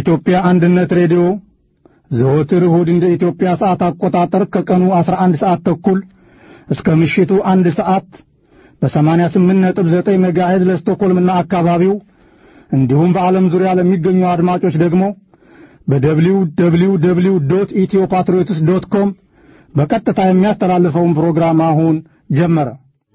የኢትዮጵያ አንድነት ሬዲዮ ዘወትር እሁድ እንደ ኢትዮጵያ ሰዓት አቆጣጠር ከቀኑ 11 ሰዓት ተኩል እስከ ምሽቱ አንድ ሰዓት በ88.9 ሜጋሄዝ ለስቶኮልምና አካባቢው እንዲሁም በዓለም ዙሪያ ለሚገኙ አድማጮች ደግሞ በደብሊው ደብሊው ደብሊው ዶት ኢትዮ ፓትሪዮትስ ዶት ኮም በቀጥታ የሚያስተላልፈውን ፕሮግራም አሁን ጀመረ።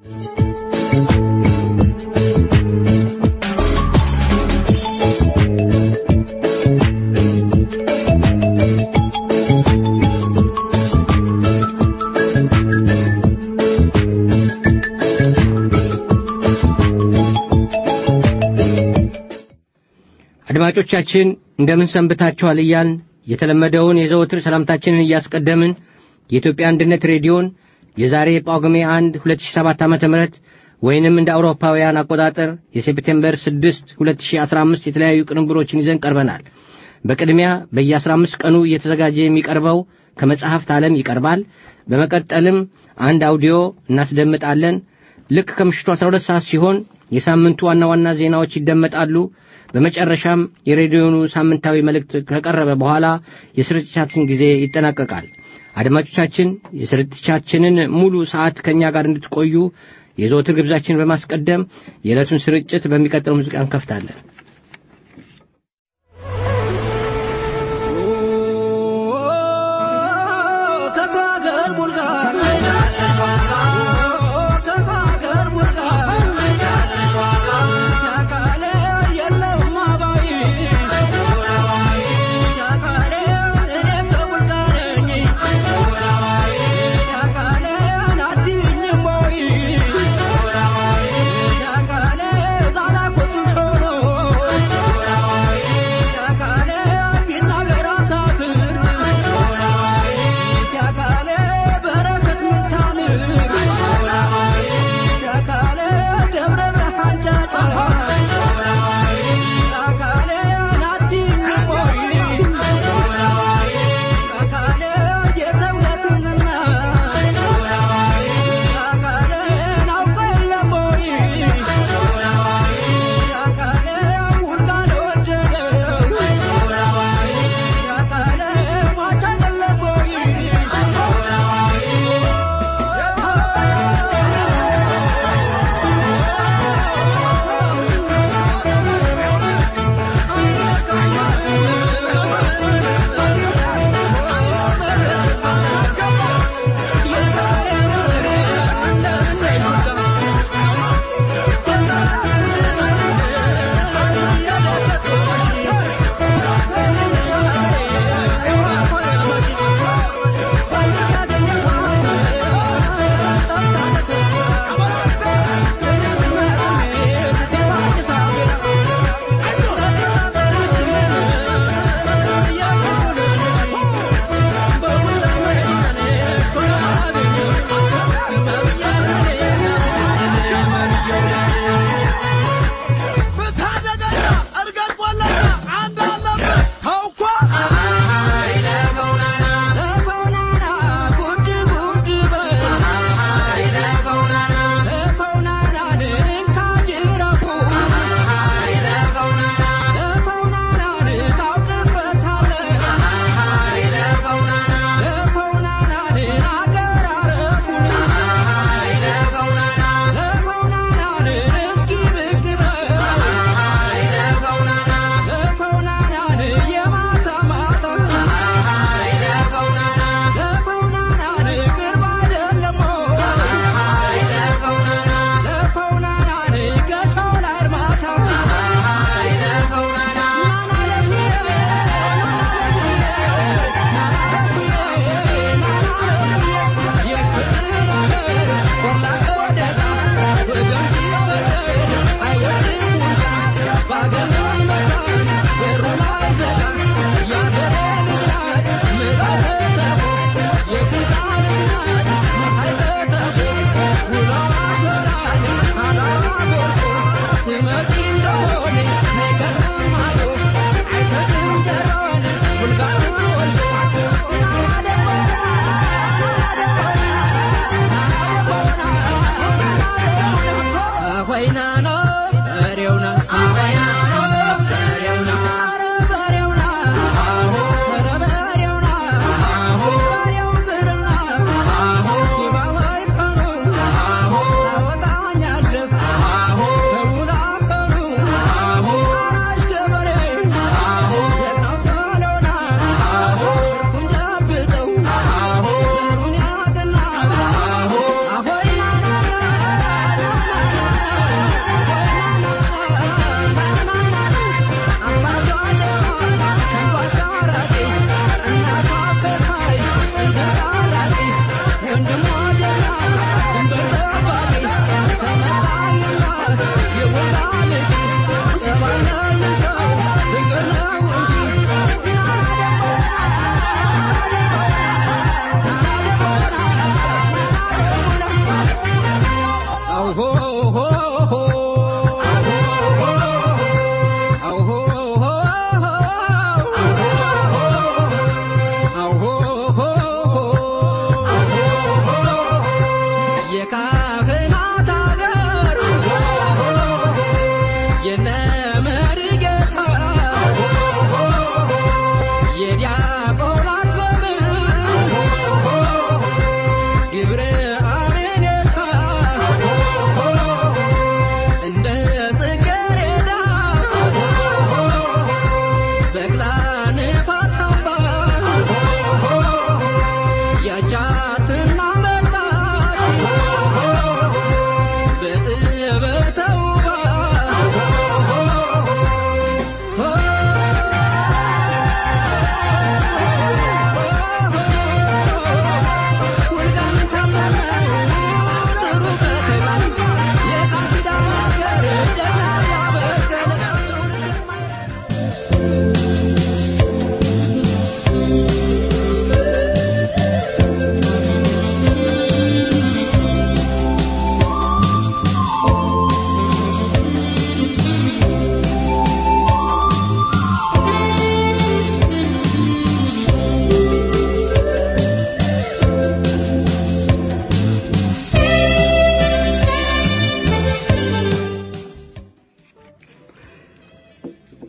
አድማጮቻችን እንደምን ሰንብታችኋል እያልን የተለመደውን የዘወትር ሰላምታችንን እያስቀደምን የኢትዮጵያ አንድነት ሬዲዮን የዛሬ ጳጉሜ 1 2007 ዓ ም ወይንም እንደ አውሮፓውያን አቆጣጠር የሴፕቴምበር 6 2015 የተለያዩ ቅንብሮችን ይዘን ቀርበናል። በቅድሚያ በየ15 ቀኑ እየተዘጋጀ የሚቀርበው ከመጽሐፍት ዓለም ይቀርባል። በመቀጠልም አንድ አውዲዮ እናስደምጣለን። ልክ ከምሽቱ 12 ሰዓት ሲሆን የሳምንቱ ዋና ዋና ዜናዎች ይደመጣሉ። በመጨረሻም የሬዲዮኑ ሳምንታዊ መልእክት ከቀረበ በኋላ የስርጭታችን ጊዜ ይጠናቀቃል። አድማጮቻችን የስርጭታችንን ሙሉ ሰዓት ከእኛ ጋር እንድትቆዩ የዘወትር ግብዛችን በማስቀደም የዕለቱን ስርጭት በሚቀጥለው ሙዚቃ እንከፍታለን። Yeah.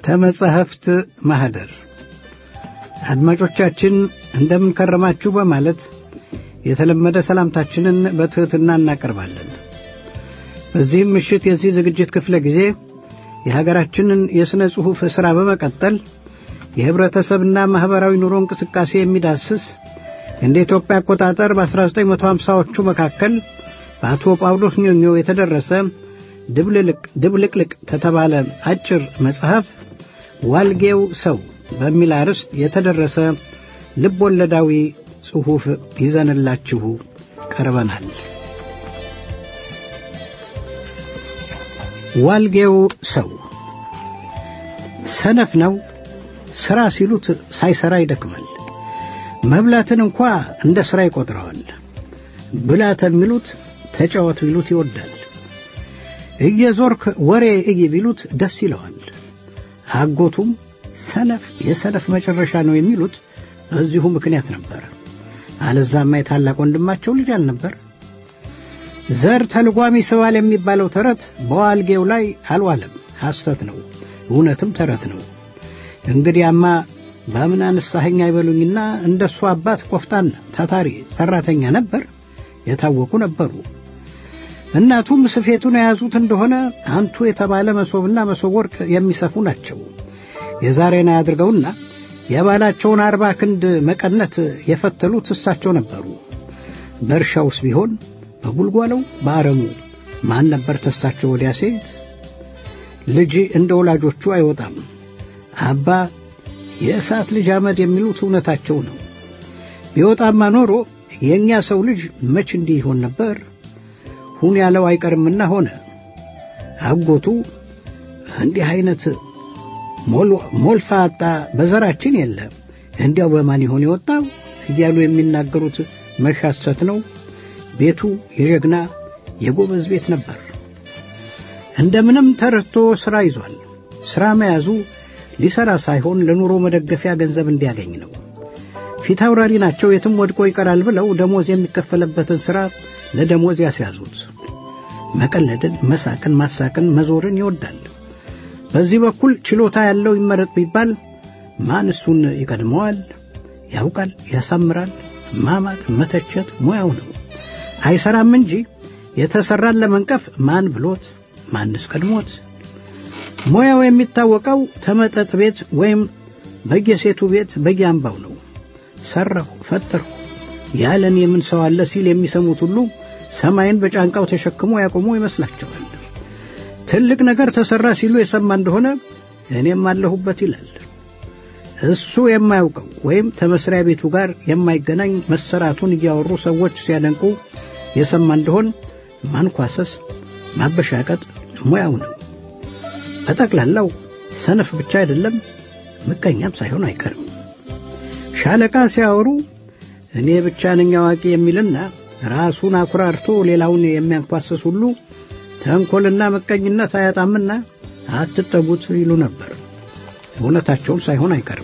ተመጻሕፍት ማኅደር አድማጮቻችን እንደምን ከረማችሁ በማለት የተለመደ ሰላምታችንን በትሕትና እናቀርባለን። በዚህም ምሽት የዚህ ዝግጅት ክፍለ ጊዜ የሀገራችንን የሥነ ጽሑፍ ሥራ በመቀጠል የኅብረተሰብና ማኅበራዊ ኑሮ እንቅስቃሴ የሚዳስስ እንደ ኢትዮጵያ አቆጣጠር በ1950ዎቹ መካከል በአቶ ጳውሎስ ኞኞ የተደረሰ ድብልቅልቅ ተተባለ አጭር መጽሐፍ ዋልጌው ሰው በሚል አርዕስት የተደረሰ ልብ ወለዳዊ ጽሑፍ ይዘንላችሁ ቀርበናል። ዋልጌው ሰው ሰነፍ ነው። ሥራ ሲሉት ሳይሠራ ይደክማል። መብላትን እንኳ እንደ ሥራ ይቈጥረዋል። ብላ ተሚሉት ተጫወት ቢሉት ይወዳል። እየዞርክ ወሬ እይ ቢሉት ደስ ይለዋል። አጎቱም ሰነፍ የሰነፍ መጨረሻ ነው የሚሉት በዚሁ ምክንያት ነበር። አለዛማ የታላቅ ወንድማቸው ልጅ አልነበር። ዘር ተልጓሚ ስባል የሚባለው ተረት በዋልጌው ላይ አልዋለም። ሐሰት ነው፣ እውነትም ተረት ነው። እንግዲያማ በምን አንሳኸኝ አይበሉኝና እንደሱ አባት ቆፍጣን ታታሪ ሠራተኛ ነበር፣ የታወቁ ነበሩ። እናቱም ስፌቱን የያዙት እንደሆነ አንቱ የተባለ መሶብና መሶብ ወርቅ የሚሰፉ ናቸው። የዛሬን አያድርገውና የባላቸውን አርባ ክንድ መቀነት የፈተሉት እሳቸው ነበሩ። በእርሻውስ ቢሆን በጉልጓለው በአረሙ ማን ነበር ተሳቸው ወዲያ ሴት? ልጅ እንደ ወላጆቹ አይወጣም። አባ የእሳት ልጅ አመድ የሚሉት እውነታቸው ነው። ቢወጣማ ኖሮ የእኛ ሰው ልጅ መች እንዲህ ይሆን ነበር? ሁን ያለው አይቀርምና ሆነ። አጎቱ እንዲህ አይነት ሞልፋጣ በዘራችን የለ እንዲያው በማን ይሆን የወጣው እያሉ የሚናገሩት መሻሰት ነው። ቤቱ የጀግና የጎበዝ ቤት ነበር። እንደምንም ተረድቶ ሥራ ይዟል። ሥራ መያዙ ሊሠራ ሳይሆን ለኑሮ መደገፊያ ገንዘብ እንዲያገኝ ነው። ፊት አውራሪ ናቸው፣ የትም ወድቆ ይቀራል ብለው ደሞዝ የሚከፈለበትን ሥራ ለደሞዝ ያስያዙት። መቀለድን፣ መሳቅን፣ ማሳቅን፣ መዞርን ይወዳል። በዚህ በኩል ችሎታ ያለው ይመረጥ ቢባል ማን እሱን ይቀድመዋል? ያውቃል፣ ያሳምራል። ማማት፣ መተቸት ሙያው ነው። አይሰራም እንጂ የተሰራን ለመንቀፍ ማን ብሎት ማንስ ቀድሞት? ሙያው የሚታወቀው ተመጠጥ ቤት ወይም በየሴቱ ቤት በየአምባው ነው። ሰራሁ ፈጠርሁ ያለን የምን ሰው አለ ሲል የሚሰሙት ሁሉ ሰማይን በጫንቃው ተሸክሞ ያቆሙ ይመስላቸዋል። ትልቅ ነገር ተሰራ ሲሉ የሰማ እንደሆነ እኔም አለሁበት ይላል። እሱ የማያውቀው ወይም ከመስሪያ ቤቱ ጋር የማይገናኝ መሰራቱን እያወሩ ሰዎች ሲያደንቁ የሰማ እንደሆን ማንኳሰስ፣ ማበሻቀጥ ሙያው ነው። በጠቅላላው ሰነፍ ብቻ አይደለም ምቀኛም ሳይሆን አይቀርም። ሻለቃ ሲያወሩ እኔ ብቻ ነኝ አዋቂ የሚልና ራሱን አኩራርቶ ሌላውን የሚያንኳስስ ሁሉ ተንኮልና ምቀኝነት አያጣምና አትጠጉት ይሉ ነበር። እውነታቸውን ሳይሆን አይቀርም።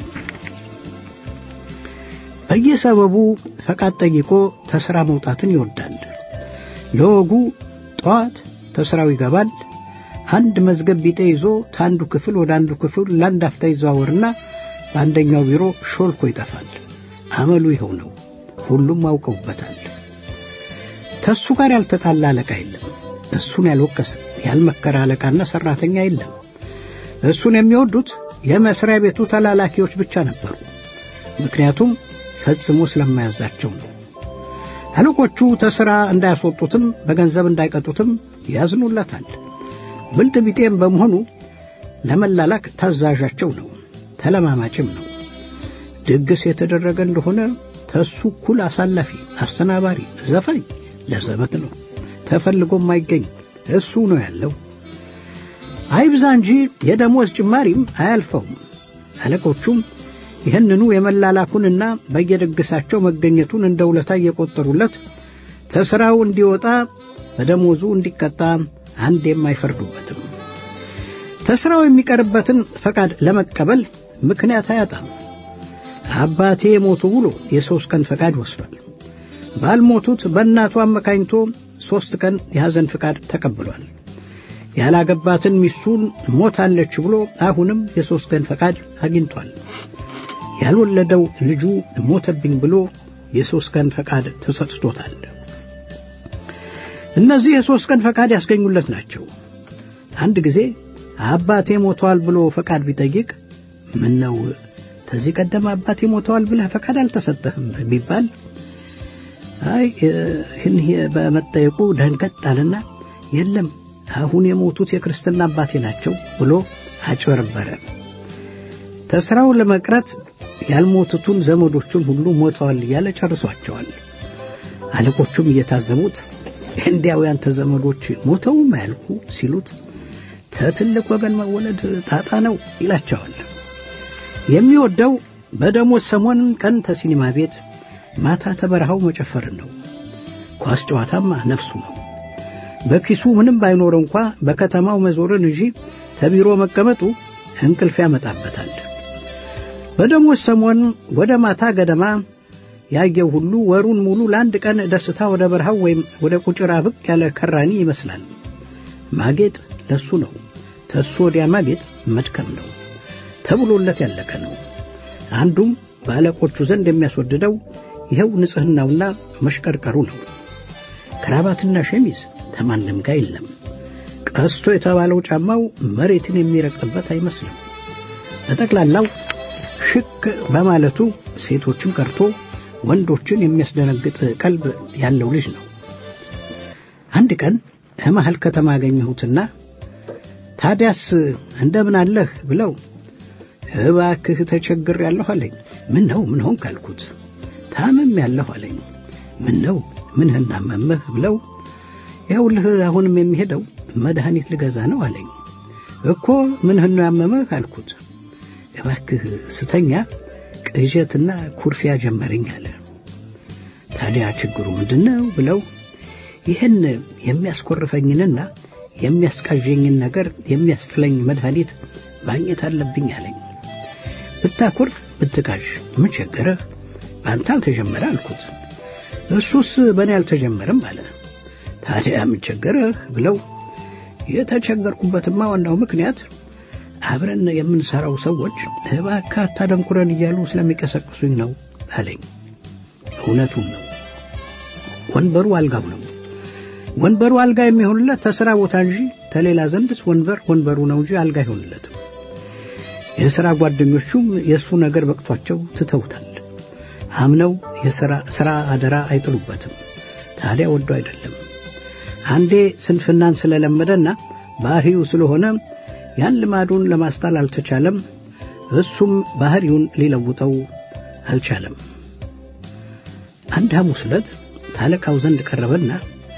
በየሰበቡ ፈቃድ ጠይቆ ተሥራ መውጣትን ይወዳል። ለወጉ ጠዋት ተሥራው ይገባል። አንድ መዝገብ ቢጤ ይዞ ከአንዱ ክፍል ወደ አንዱ ክፍል ለአንድ አፍታ ይዘዋወርና በአንደኛው ቢሮ ሾልኮ ይጠፋል። አመሉ ይኸው ነው። ሁሉም አውቀውበታል። ተሱ ጋር ያልተጣላ አለቃ የለም። እሱን ያልወቀሰ ያልመከረ አለቃና ሠራተኛ የለም። እሱን የሚወዱት የመስሪያ ቤቱ ተላላኪዎች ብቻ ነበሩ። ምክንያቱም ፈጽሞ ስለማያዛቸው ነው። አለቆቹ ተሥራ እንዳያስወጡትም በገንዘብ እንዳይቀጡትም ያዝኑለታል። ብልጥ ቢጤም በመሆኑ ለመላላክ ታዛዣቸው ነው፣ ተለማማጭም ነው። ድግስ የተደረገ እንደሆነ ተሱ እኩል አሳላፊ፣ አስተናባሪ፣ ዘፋኝ ለዘበት ነው። ተፈልጎም አይገኝ እሱ ነው ያለው። አይብዛ እንጂ የደሞዝ ጭማሪም አያልፈውም። አለቆቹም ይህንኑ የመላላኩንና በየድግሳቸው መገኘቱን እንደ ውለታ እየቆጠሩለት ተሥራው እንዲወጣ በደሞዙ እንዲቀጣ አንዴም አይፈርዱበትም። ተሥራው የሚቀርበትን ፈቃድ ለመቀበል ምክንያት አያጣም። አባቴ ሞቱ ብሎ የሦስት ቀን ፈቃድ ወስዷል። ባልሞቱት በእናቱ አመካኝቶ ሦስት ቀን የሐዘን ፈቃድ ተቀብሏል። ያላገባትን ሚስቱን ሞታለች ብሎ አሁንም የሦስት ቀን ፈቃድ አግኝቷል። ያልወለደው ልጁ ሞተብኝ ብሎ የሦስት ቀን ፈቃድ ተሰጥቶታል። እነዚህ የሦስት ቀን ፈቃድ ያስገኙለት ናቸው። አንድ ጊዜ አባቴ ሞተዋል ብሎ ፈቃድ ቢጠይቅ ምን ነው ከዚህ ቀደም አባቴ ሞተዋል ብለህ ፈቃድ አልተሰጠህም ቢባል አይ ይህን በመጠየቁ ደንገጥ አለና የለም አሁን የሞቱት የክርስትና አባቴ ናቸው ብሎ አጭበረበረ። ተስራው ለመቅረት ያልሞቱትን ዘመዶቹን ሁሉ ሞተዋል እያለ ጨርሷቸዋል። አለቆቹም እየታዘቡት እንዲያው ያንተ ዘመዶች ሞተውም አያልኩ ሲሉት ተትልቅ ወገን መወለድ ጣጣ ነው ይላቸዋል። የሚወደው በደሞዝ ሰሞን ቀን ተሲኒማ ቤት ማታ ተበረሃው መጨፈርን ነው። ኳስ ጨዋታማ ነፍሱ ነው። በኪሱ ምንም ባይኖረው እንኳ በከተማው መዞርን እንጂ ተቢሮ መቀመጡ እንቅልፍ ያመጣበታል። በደሞዝ ሰሞን ወደ ማታ ገደማ ያየው ሁሉ ወሩን ሙሉ ለአንድ ቀን ደስታ ወደ በረሃው ወይም ወደ ቁጭራ ብቅ ያለ ከራኒ ይመስላል። ማጌጥ ለሱ ነው። ተሱ ወዲያ ማጌጥ መድከም ነው ተብሎለት ያለቀ ነው። አንዱም በአለቆቹ ዘንድ የሚያስወድደው ይኸው ንጽሕናውና መሽቀርቀሩ ነው። ክራባትና ሸሚዝ ተማንም ጋር የለም። ቀስቶ የተባለው ጫማው መሬትን የሚረግጥበት አይመስልም። በጠቅላላው ሽክ በማለቱ ሴቶችን ቀርቶ ወንዶችን የሚያስደነግጥ ቀልብ ያለው ልጅ ነው። አንድ ቀን መሃል ከተማ አገኘሁትና ታዲያስ እንደምን አለህ ብለው እባክህ ተቸግር ያለሁ አለኝ። ምን ነው ምን ሆንክ አልኩት። ታምም ያለሁ አለኝ። ምን ነው ምንህን አመመህ ብለው ይኸውልህ አሁንም የሚሄደው መድኃኒት ልገዛ ነው አለኝ። እኮ ምንህን ነው ያመመህ አልኩት። እባክህ ስተኛ ቅዠትና ኩርፊያ ጀመረኝ አለ። ታዲያ ችግሩ ምንድን ነው ብለው ይህን የሚያስኮርፈኝንና የሚያስቃዠኝን ነገር የሚያስጥለኝ መድኃኒት ማግኘት አለብኝ አለኝ። ብታኮርፍ ብትቃዥ ምን ቸገረህ? በአንተ አልተጀመረ አልኩት። እሱስ በእኔ አልተጀመረም አለ። ታዲያ ምን ቸገረህ ብለው የተቸገርኩበትማ ዋናው ምክንያት አብረን የምንሰራው ሰዎች እባክህ አታደንኩረን እያሉ ስለሚቀሰቅሱኝ ነው አለኝ። እውነቱን ነው። ወንበሩ አልጋው ነው። ወንበሩ አልጋ የሚሆንለት ተስራ ቦታ እንጂ ተሌላ ዘንድስ ወንበር ወንበሩ ነው እንጂ አልጋ አይሆንለትም። የሥራ ጓደኞቹም የእሱ ነገር በቅቷቸው ትተውታል። አምነው የሥራ አደራ አይጥሉበትም። ታዲያ ወዶ አይደለም። አንዴ ስንፍናን ስለለመደና ባህሪው ስለሆነ ያን ልማዱን ለማስጣል አልተቻለም። እሱም ባህሪውን ሊለውጠው አልቻለም። አንድ ሐሙስ ዕለት ታለቃው ዘንድ ቀረበና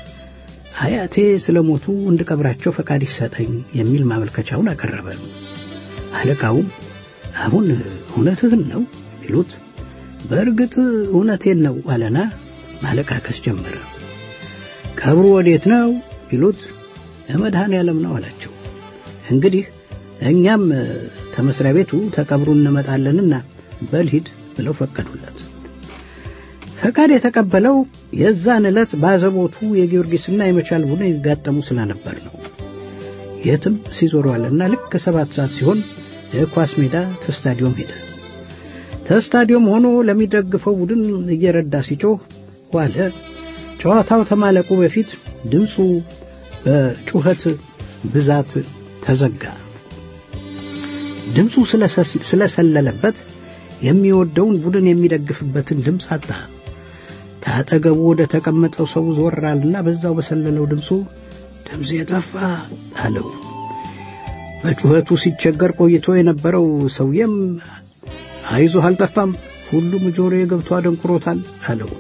አያቴ ስለሞቱ እንድቀብራቸው ፈቃድ ይሰጠኝ የሚል ማመልከቻውን አቀረበ። አለቃውም አሁን እውነትህን ነው ቢሉት በእርግጥ እውነቴን ነው አለና ማለቃቀስ ጀመረ። ቀብሩ ወዴት ነው ቢሉት መድኃኔ ዓለም ነው አላቸው። እንግዲህ እኛም ተመስሪያ ቤቱ ተቀብሩ እንመጣለንና በልሂድ ብለው ፈቀዱለት። ፈቃድ የተቀበለው የዛን ዕለት ባዘቦቱ የጊዮርጊስና የመቻል ቡድን ይጋጠሙ ስለነበር ነው። የትም ሲዞረዋልና ልክ ሰባት ሰዓት ሲሆን የኳስ ሜዳ ተስታዲዮም ሄደ። ተስታዲዮም ሆኖ ለሚደግፈው ቡድን እየረዳ ሲጮህ ዋለ። ጨዋታው ከማለቁ በፊት ድምፁ በጩኸት ብዛት ተዘጋ። ድምፁ ስለሰለለበት የሚወደውን ቡድን የሚደግፍበትን ድምፅ አጣ። ታጠገቡ ወደ ተቀመጠው ሰው ዞራልና በዛው በሰለለው ድምፁ ድምፅ የጠፋ አለው። በጩኸቱ ሲቸገር ቆይቶ የነበረው ሰውየም አይዞህ አልጠፋም፣ ሁሉም ጆሮዬ ገብቶ አደንቁሮታል አለው።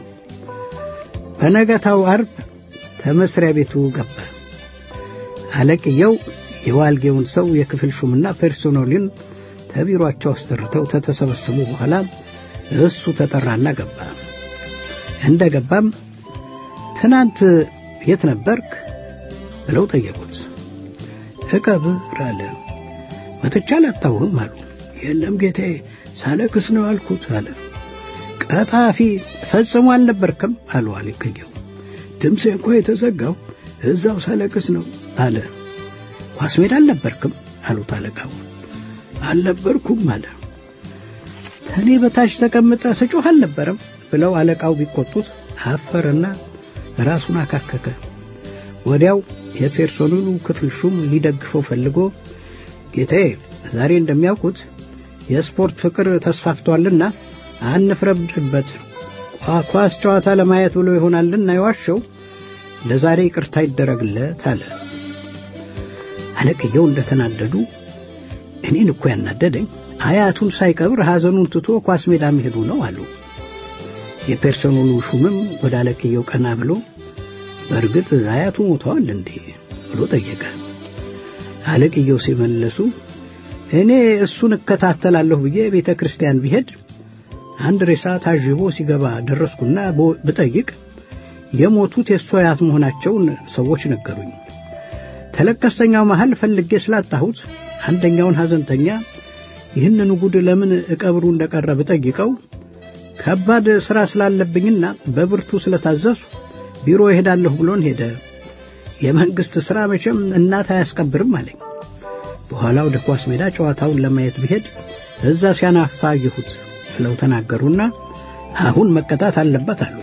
በነገታው አርብ ከመስሪያ ቤቱ ገባ። አለቅየው የዋልጌውን ሰው የክፍል ሹምና ፐርሶናሉን ተቢሯቸው አስጠርተው ተተሰበሰቡ በኋላ እሱ ተጠራና ገባ። እንደ ገባም ትናንት የት ነበርክ ብለው ጠየቁት። እቀብር አለ። መጥቻ አላጣሁህም አሉ። የለም ጌታዬ ሳለክስ ነው አልኩት አለ። ቀጣፊ ፈጽሞ አልነበርክም አሉ አለቅየው። ድምፄ እንኳ የተዘጋው እዛው ሳለቅስ ነው አለ። ኳስ ሜዳ አልነበርክም አሉት አለቃው። አልነበርኩም አለ። ከኔ በታች ተቀምጠ ስጮህ አልነበረም ብለው አለቃው ቢቆጡት አፈረና ራሱን አካከከ። ወዲያው የፔርሶኔሉ ክፍል ሹም ሊደግፈው ፈልጎ ጌታዬ፣ ዛሬ እንደሚያውቁት የስፖርት ፍቅር ተስፋፍቷልና አንፍረድበት። ኳስ ጨዋታ ለማየት ብሎ ይሆናልና የዋሸው ለዛሬ ይቅርታ ይደረግለት አለ። አለቅየው እንደተናደዱ እኔን እኮ ያናደደኝ አያቱን ሳይቀብር ሐዘኑን ትቶ ኳስ ሜዳ መሄዱ ነው አሉ። የፔርሶኔሉ ሹምም ወደ አለቅየው ቀና ብሎ በእርግጥ አያቱ ሞተዋል እንዴ ብሎ ጠየቀ። አለቅየው ሲመለሱ እኔ እሱን እከታተላለሁ ብዬ ቤተ ክርስቲያን ቢሄድ አንድ ሬሳ ታዥቦ ሲገባ ደረስኩና ብጠይቅ የሞቱት የእሱ አያት መሆናቸውን ሰዎች ነገሩኝ። ተለቀስተኛው መሃል ፈልጌ ስላጣሁት አንደኛውን ሐዘንተኛ ይህንን ጉድ ለምን እቀብሩ እንደቀረ ብጠይቀው ከባድ ሥራ ስላለብኝና በብርቱ ስለታዘሱ ቢሮ እሄዳለሁ ብሎን ሄደ። የመንግሥት ሥራ መቼም እናት አያስቀብርም አለኝ። በኋላ ወደ ኳስ ሜዳ ጨዋታውን ለማየት ብሄድ እዛ ሲያናፋ አየሁት ብለው ተናገሩና አሁን መቀጣት አለበት አሉ።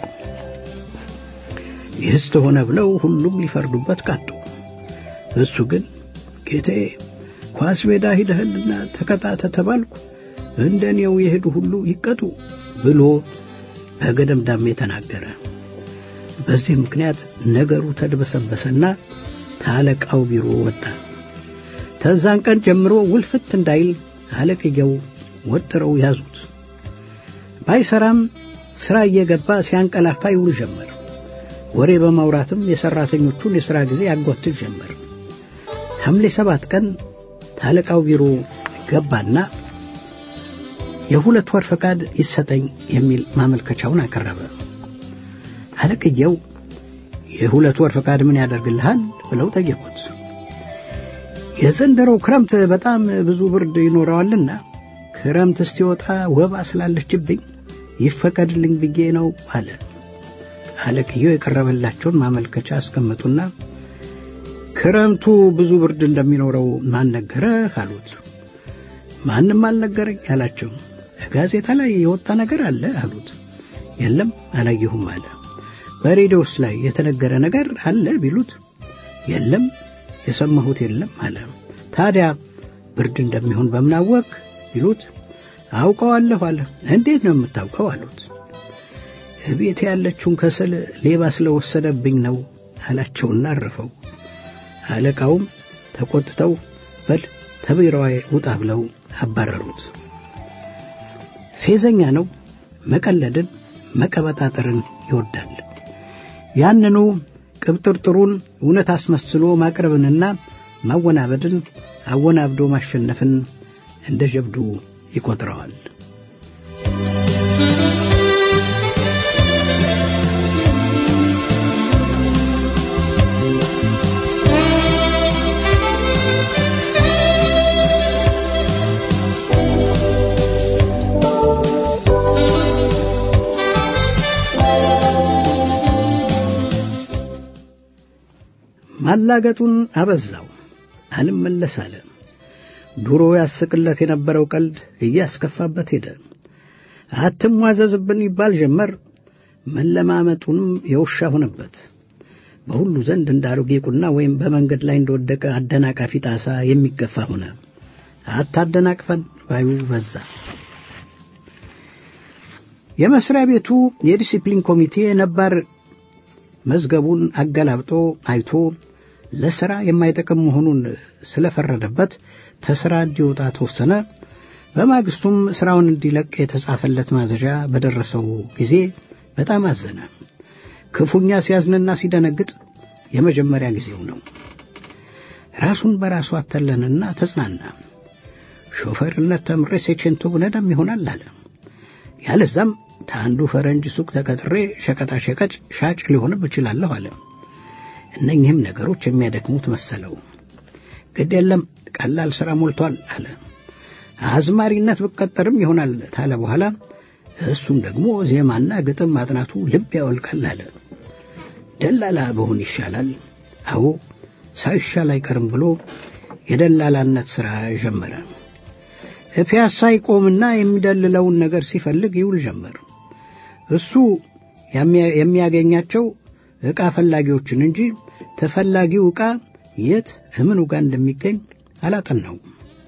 ይህስ ተሆነ ብለው ሁሉም ሊፈርዱበት ቃጡ። እሱ ግን ጌታዬ ኳስ ሜዳ ሂደህልና ተቀጣ ተተባልኩ እንደ እኔው የሄዱ ሁሉ ይቀጡ ብሎ በገደምዳሜ ተናገረ። በዚህ ምክንያት ነገሩ ተድበሰበሰና ታለቃው ቢሮ ወጣ። ተዛን ቀን ጀምሮ ውልፍት እንዳይል አለቅየው ወጥረው ያዙት። ባይሰራም ሥራ እየገባ ሲያንቀላፋ ይውል ጀመር። ወሬ በማውራትም የሠራተኞቹን የሥራ ጊዜ ያጓትል ጀመር። ሐምሌ ሰባት ቀን ታለቃው ቢሮ ገባና የሁለት ወር ፈቃድ ይሰጠኝ የሚል ማመልከቻውን አቀረበ። አለቅየው የሁለት ወር ፈቃድ ምን ያደርግልሃል ብለው ጠየቁት። የዘንድሮው ክረምት በጣም ብዙ ብርድ ይኖረዋልና ክረምት እስቲወጣ ወባ ስላለችብኝ ይፈቀድልኝ ብዬ ነው አለ። አለቅየው የቀረበላቸውን ማመልከቻ አስቀመጡና ክረምቱ ብዙ ብርድ እንደሚኖረው ማን ነገረህ አሉት። ማንም አልነገረኝ አላቸው። ጋዜጣ ላይ የወጣ ነገር አለ አሉት። የለም አላየሁም አለ። በሬዲዮስ ላይ የተነገረ ነገር አለ ቢሉት የለም የሰማሁት የለም አለ። ታዲያ ብርድ እንደሚሆን በምናወቅ ቢሉት አውቀዋለሁ አለ። እንዴት ነው የምታውቀው አሉት። ቤት ያለችውን ከሰል ሌባ ስለወሰደብኝ ነው አላቸውና አረፈው። አለቃውም ተቆጥተው በል ተቢሮዋ ውጣ ብለው አባረሩት። ፌዘኛ ነው፣ መቀለድን መቀበጣጠርን ይወዳል። ያንኑ ቅብጥርጥሩን እውነት አስመስሎ ማቅረብንና ማወናበድን አወናብዶ ማሸነፍን እንደ ጀብዱ ይቆጥረዋል። ማላገጡን አበዛው፣ አልመለስ አለ። ድሮ ያስቅለት የነበረው ቀልድ እያስከፋበት ሄደ። አትሟዘዝብን ይባል ጀመር። መለማመጡንም የውሻ ሆነበት። በሁሉ ዘንድ እንደ አሮጌ ቁና ወይም በመንገድ ላይ እንደወደቀ አደናቃፊ ጣሳ የሚገፋ ሆነ። አታደናቅፈን ባዩ በዛ። የመስሪያ ቤቱ የዲሲፕሊን ኮሚቴ ነባር መዝገቡን አገላብጦ አይቶ ለሥራ የማይጠቅም መሆኑን ስለፈረደበት ተሥራ እንዲወጣ ተወሰነ። በማግስቱም ሥራውን እንዲለቅ የተጻፈለት ማዘዣ በደረሰው ጊዜ በጣም አዘነ። ክፉኛ ሲያዝንና ሲደነግጥ የመጀመሪያ ጊዜው ነው። ራሱን በራሱ አተለንና ተጽናና። ሾፌርነት ተምሬ ሴቼንቶ ብነዳም ይሆናል አለ። ያለዛም ከአንዱ ፈረንጅ ሱቅ ተቀጥሬ ሸቀጣ ሸቀጭ ሻጭ ሊሆንም እችላለሁ አለ። እነኚህም ነገሮች የሚያደክሙት መሰለው። ግድ የለም ቀላል ሥራ ሞልቷል አለ። አዝማሪነት ብቀጠርም ይሆናል ታለ በኋላ እሱም ደግሞ ዜማና ግጥም ማጥናቱ ልብ ያወልቃል አለ። ደላላ በሆን ይሻላል። አዎ ሳይሻል አይቀርም ብሎ የደላላነት ሥራ ጀመረ። ፒያሳ ይቆምና የሚደልለውን ነገር ሲፈልግ ይውል ጀመር። እሱ የሚያገኛቸው ዕቃ ፈላጊዎችን እንጂ ተፈላጊው ዕቃ የት እምኑ ጋር እንደሚገኝ አላጠናው።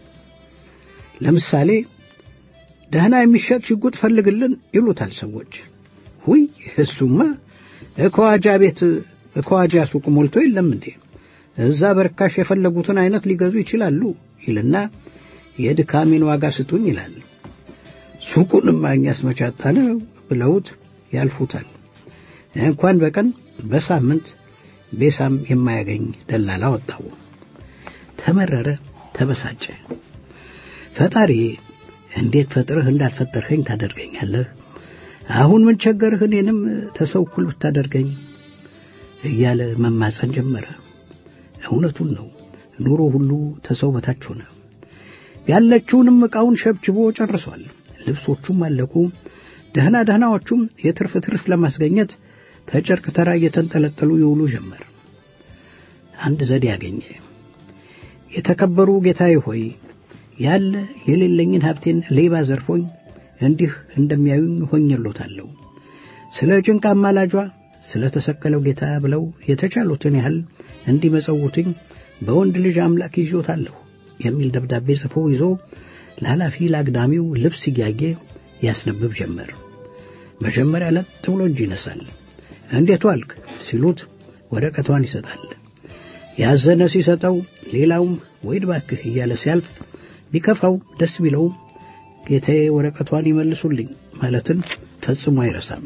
ለምሳሌ ደህና የሚሸጥ ሽጉጥ ፈልግልን ይሉታል ሰዎች። ሁይ እሱማ እከዋጃ ቤት እከዋጃ ሱቅ ሞልቶ የለም እንዴ? እዛ በርካሽ የፈለጉትን አይነት ሊገዙ ይችላሉ ይልና የድካሜን ዋጋ ስጡኝ ይላል። ሱቁንም እኛስ መቻጣ ነው ብለውት ያልፉታል። እንኳን በቀን በሳምንት ቤሳም የማያገኝ ደላላ ወጣው። ተመረረ፣ ተበሳጨ። ፈጣሪ እንዴት ፈጥረህ እንዳልፈጠርኸኝ ታደርገኛለህ? አሁን ምን ቸገርህ እኔንም ተሰው እኩል ብታደርገኝ እያለ መማፀን ጀመረ። እውነቱን ነው። ኑሮ ሁሉ ተሰው በታች ሆነ። ያለችውንም ዕቃውን ሸብችቦ ጨርሷል። ልብሶቹም አለቁ። ደህና ደህናዎቹም የትርፍ ትርፍ ለማስገኘት ተጨርቅ ተራ እየተንጠለጠሉ ይውሉ ጀመር። አንድ ዘዴ ያገኘ። የተከበሩ ጌታዬ ሆይ ያለ የሌለኝን ሀብቴን ሌባ ዘርፎኝ እንዲህ እንደሚያዩኝ ሆኜሎታለሁ። ስለ ጭንቅ አማላጇ ስለ ተሰቀለው ጌታ ብለው የተቻሉትን ያህል እንዲመጸውቱኝ በወንድ ልጅ አምላክ ይዞታለሁ የሚል ደብዳቤ ጽፎ ይዞ ለኃላፊ ለአግዳሚው ልብስ እያየ ያስነብብ ጀመር። መጀመሪያ ለጥ ብሎ እጅ ይነሳል። እንዴት ዋልክ ሲሉት ወረቀቷን ይሰጣል። ያዘነ ሲሰጠው ሌላውም ወይ እባክህ እያለ ሲያልፍ ቢከፋው ደስ ቢለውም ጌታዬ ወረቀቷን ይመልሱልኝ ማለትን ፈጽሞ አይረሳም።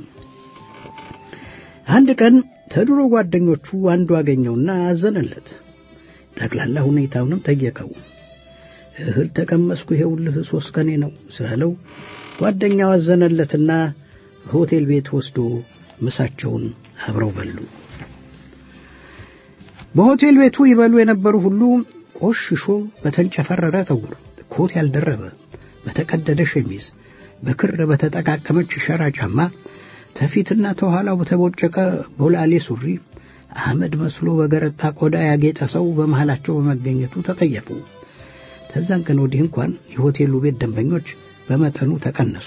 አንድ ቀን ተድሮ ጓደኞቹ አንዱ አገኘውና አዘነለት። ጠቅላላ ሁኔታውንም ጠየቀው። እህል ተቀመስኩ ይሄውልህ ሦስት ቀኔ ነው ስላለው ጓደኛው አዘነለትና ሆቴል ቤት ወስዶ ምሳቸውን አብረው በሉ። በሆቴል ቤቱ ይበሉ የነበሩ ሁሉ ቆሽሾ በተንጨፈረረ ጠጉር፣ ኮት ያልደረበ በተቀደደ ሸሚዝ፣ በክር በተጠቃቀመች ሸራ ጫማ፣ ተፊትና ተኋላው በተቦጨቀ ቦላሌ ሱሪ አመድ መስሎ በገረጣ ቆዳ ያጌጠ ሰው በመሃላቸው በመገኘቱ ተጠየፉ። ከዛን ቀን ወዲህ እንኳን የሆቴሉ ቤት ደንበኞች በመጠኑ ተቀነሱ።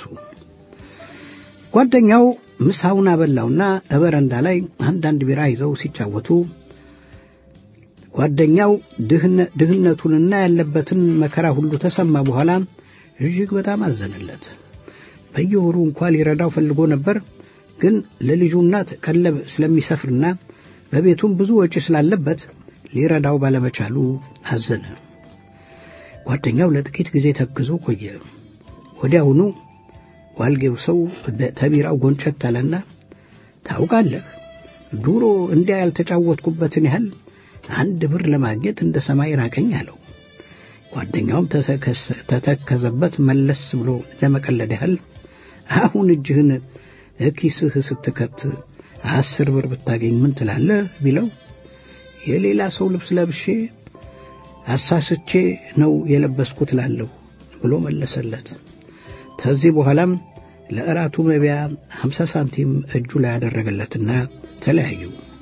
ጓደኛው ምሳውን አበላውና በረንዳ ላይ አንዳንድ ቢራ ይዘው ሲጫወቱ ጓደኛው ድህነቱንና ያለበትን መከራ ሁሉ ተሰማ በኋላ እጅግ በጣም አዘነለት። በየወሩ እንኳ ሊረዳው ፈልጎ ነበር፣ ግን ለልጁ እናት ቀለብ ስለሚሰፍርና በቤቱም ብዙ ወጪ ስላለበት ሊረዳው ባለመቻሉ አዘነ። ጓደኛው ለጥቂት ጊዜ ተክዞ ቆየ። ወዲያውኑ ዋልጌው ሰው ተቢራው ጎንጨት አለና ታውቃለህ፣ ድሮ እንዲያ ያልተጫወትኩበትን ያህል አንድ ብር ለማግኘት እንደ ሰማይ ራቀኝ አለው። ጓደኛውም ተተከዘበት መለስ ብሎ ለመቀለድ ያህል አሁን እጅህን እኪስህ ስትከት አስር ብር ብታገኝ ምን ትላለህ ቢለው የሌላ ሰው ልብስ ለብሼ አሳስቼ ነው የለበስኩት ላለሁ ብሎ መለሰለት። ከዚህ በኋላም ለእራቱ መቢያ ሀምሳ ሳንቲም እጁ ላይ ያደረገለትና ተለያዩ።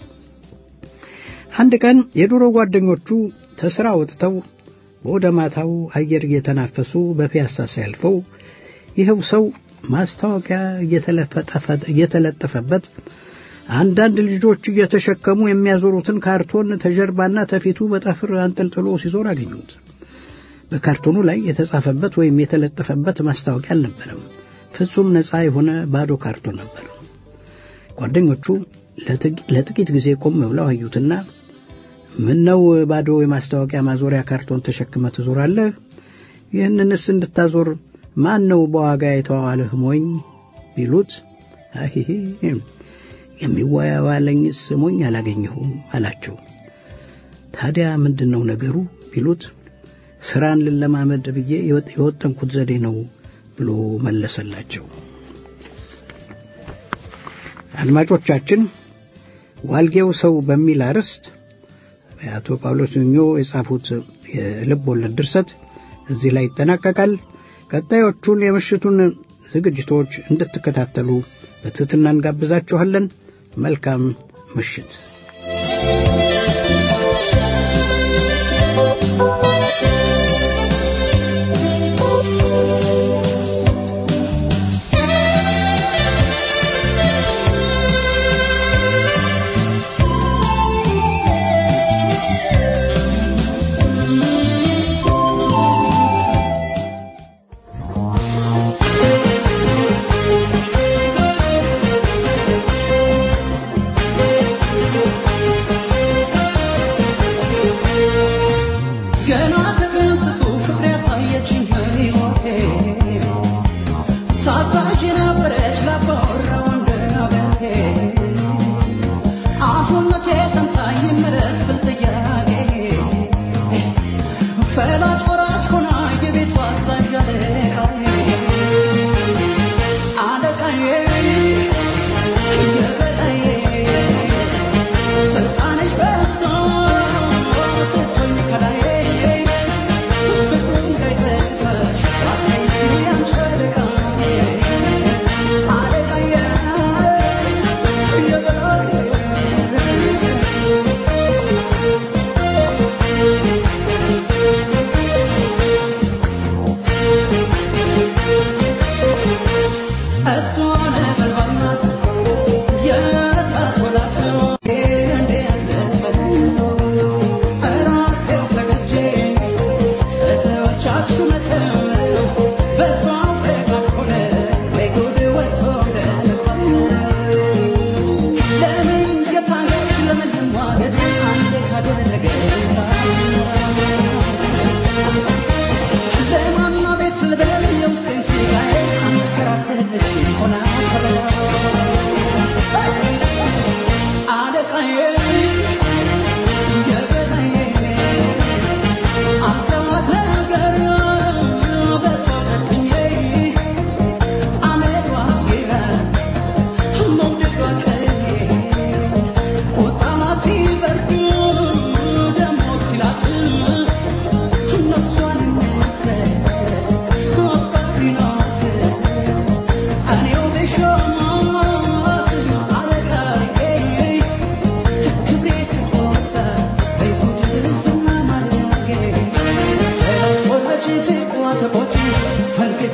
አንድ ቀን የድሮ ጓደኞቹ ተስራ ወጥተው በወደ ማታው አየር እየተናፈሱ በፒያሳ ሲያልፈው ይኸው ሰው ማስታወቂያ እየተለጠፈበት አንዳንድ ልጆች እየተሸከሙ የሚያዞሩትን ካርቶን ተጀርባና ተፊቱ በጠፍር አንጠልጥሎ ሲዞር አገኙት። በካርቶኑ ላይ የተጻፈበት ወይም የተለጠፈበት ማስታወቂያ አልነበረም። ፍጹም ነፃ የሆነ ባዶ ካርቶን ነበር። ጓደኞቹ ለጥቂት ጊዜ ቆም ብለው አዩትና ምን ነው ባዶ የማስታወቂያ ማዞሪያ ካርቶን ተሸክመ ትዞራለህ? ይህንንስ እንድታዞር ማን ነው በዋጋ የተዋዋልህ ሞኝ ቢሉት አሂሄ የሚዋዋለኝስ ሞኝ አላገኘሁም አላቸው። ታዲያ ምንድን ነው ነገሩ ቢሉት ስራን ልለማመድ ብዬ የወጠንኩት ዘዴ ነው ብሎ መለሰላቸው። አድማጮቻችን ዋልጌው ሰው በሚል አርዕስት አቶ ጳውሎስ ኞ የጻፉት የልብ ወለድ ድርሰት እዚህ ላይ ይጠናቀቃል። ቀጣዮቹን የምሽቱን ዝግጅቶች እንድትከታተሉ በትህትና እንጋብዛችኋለን። መልካም ምሽት።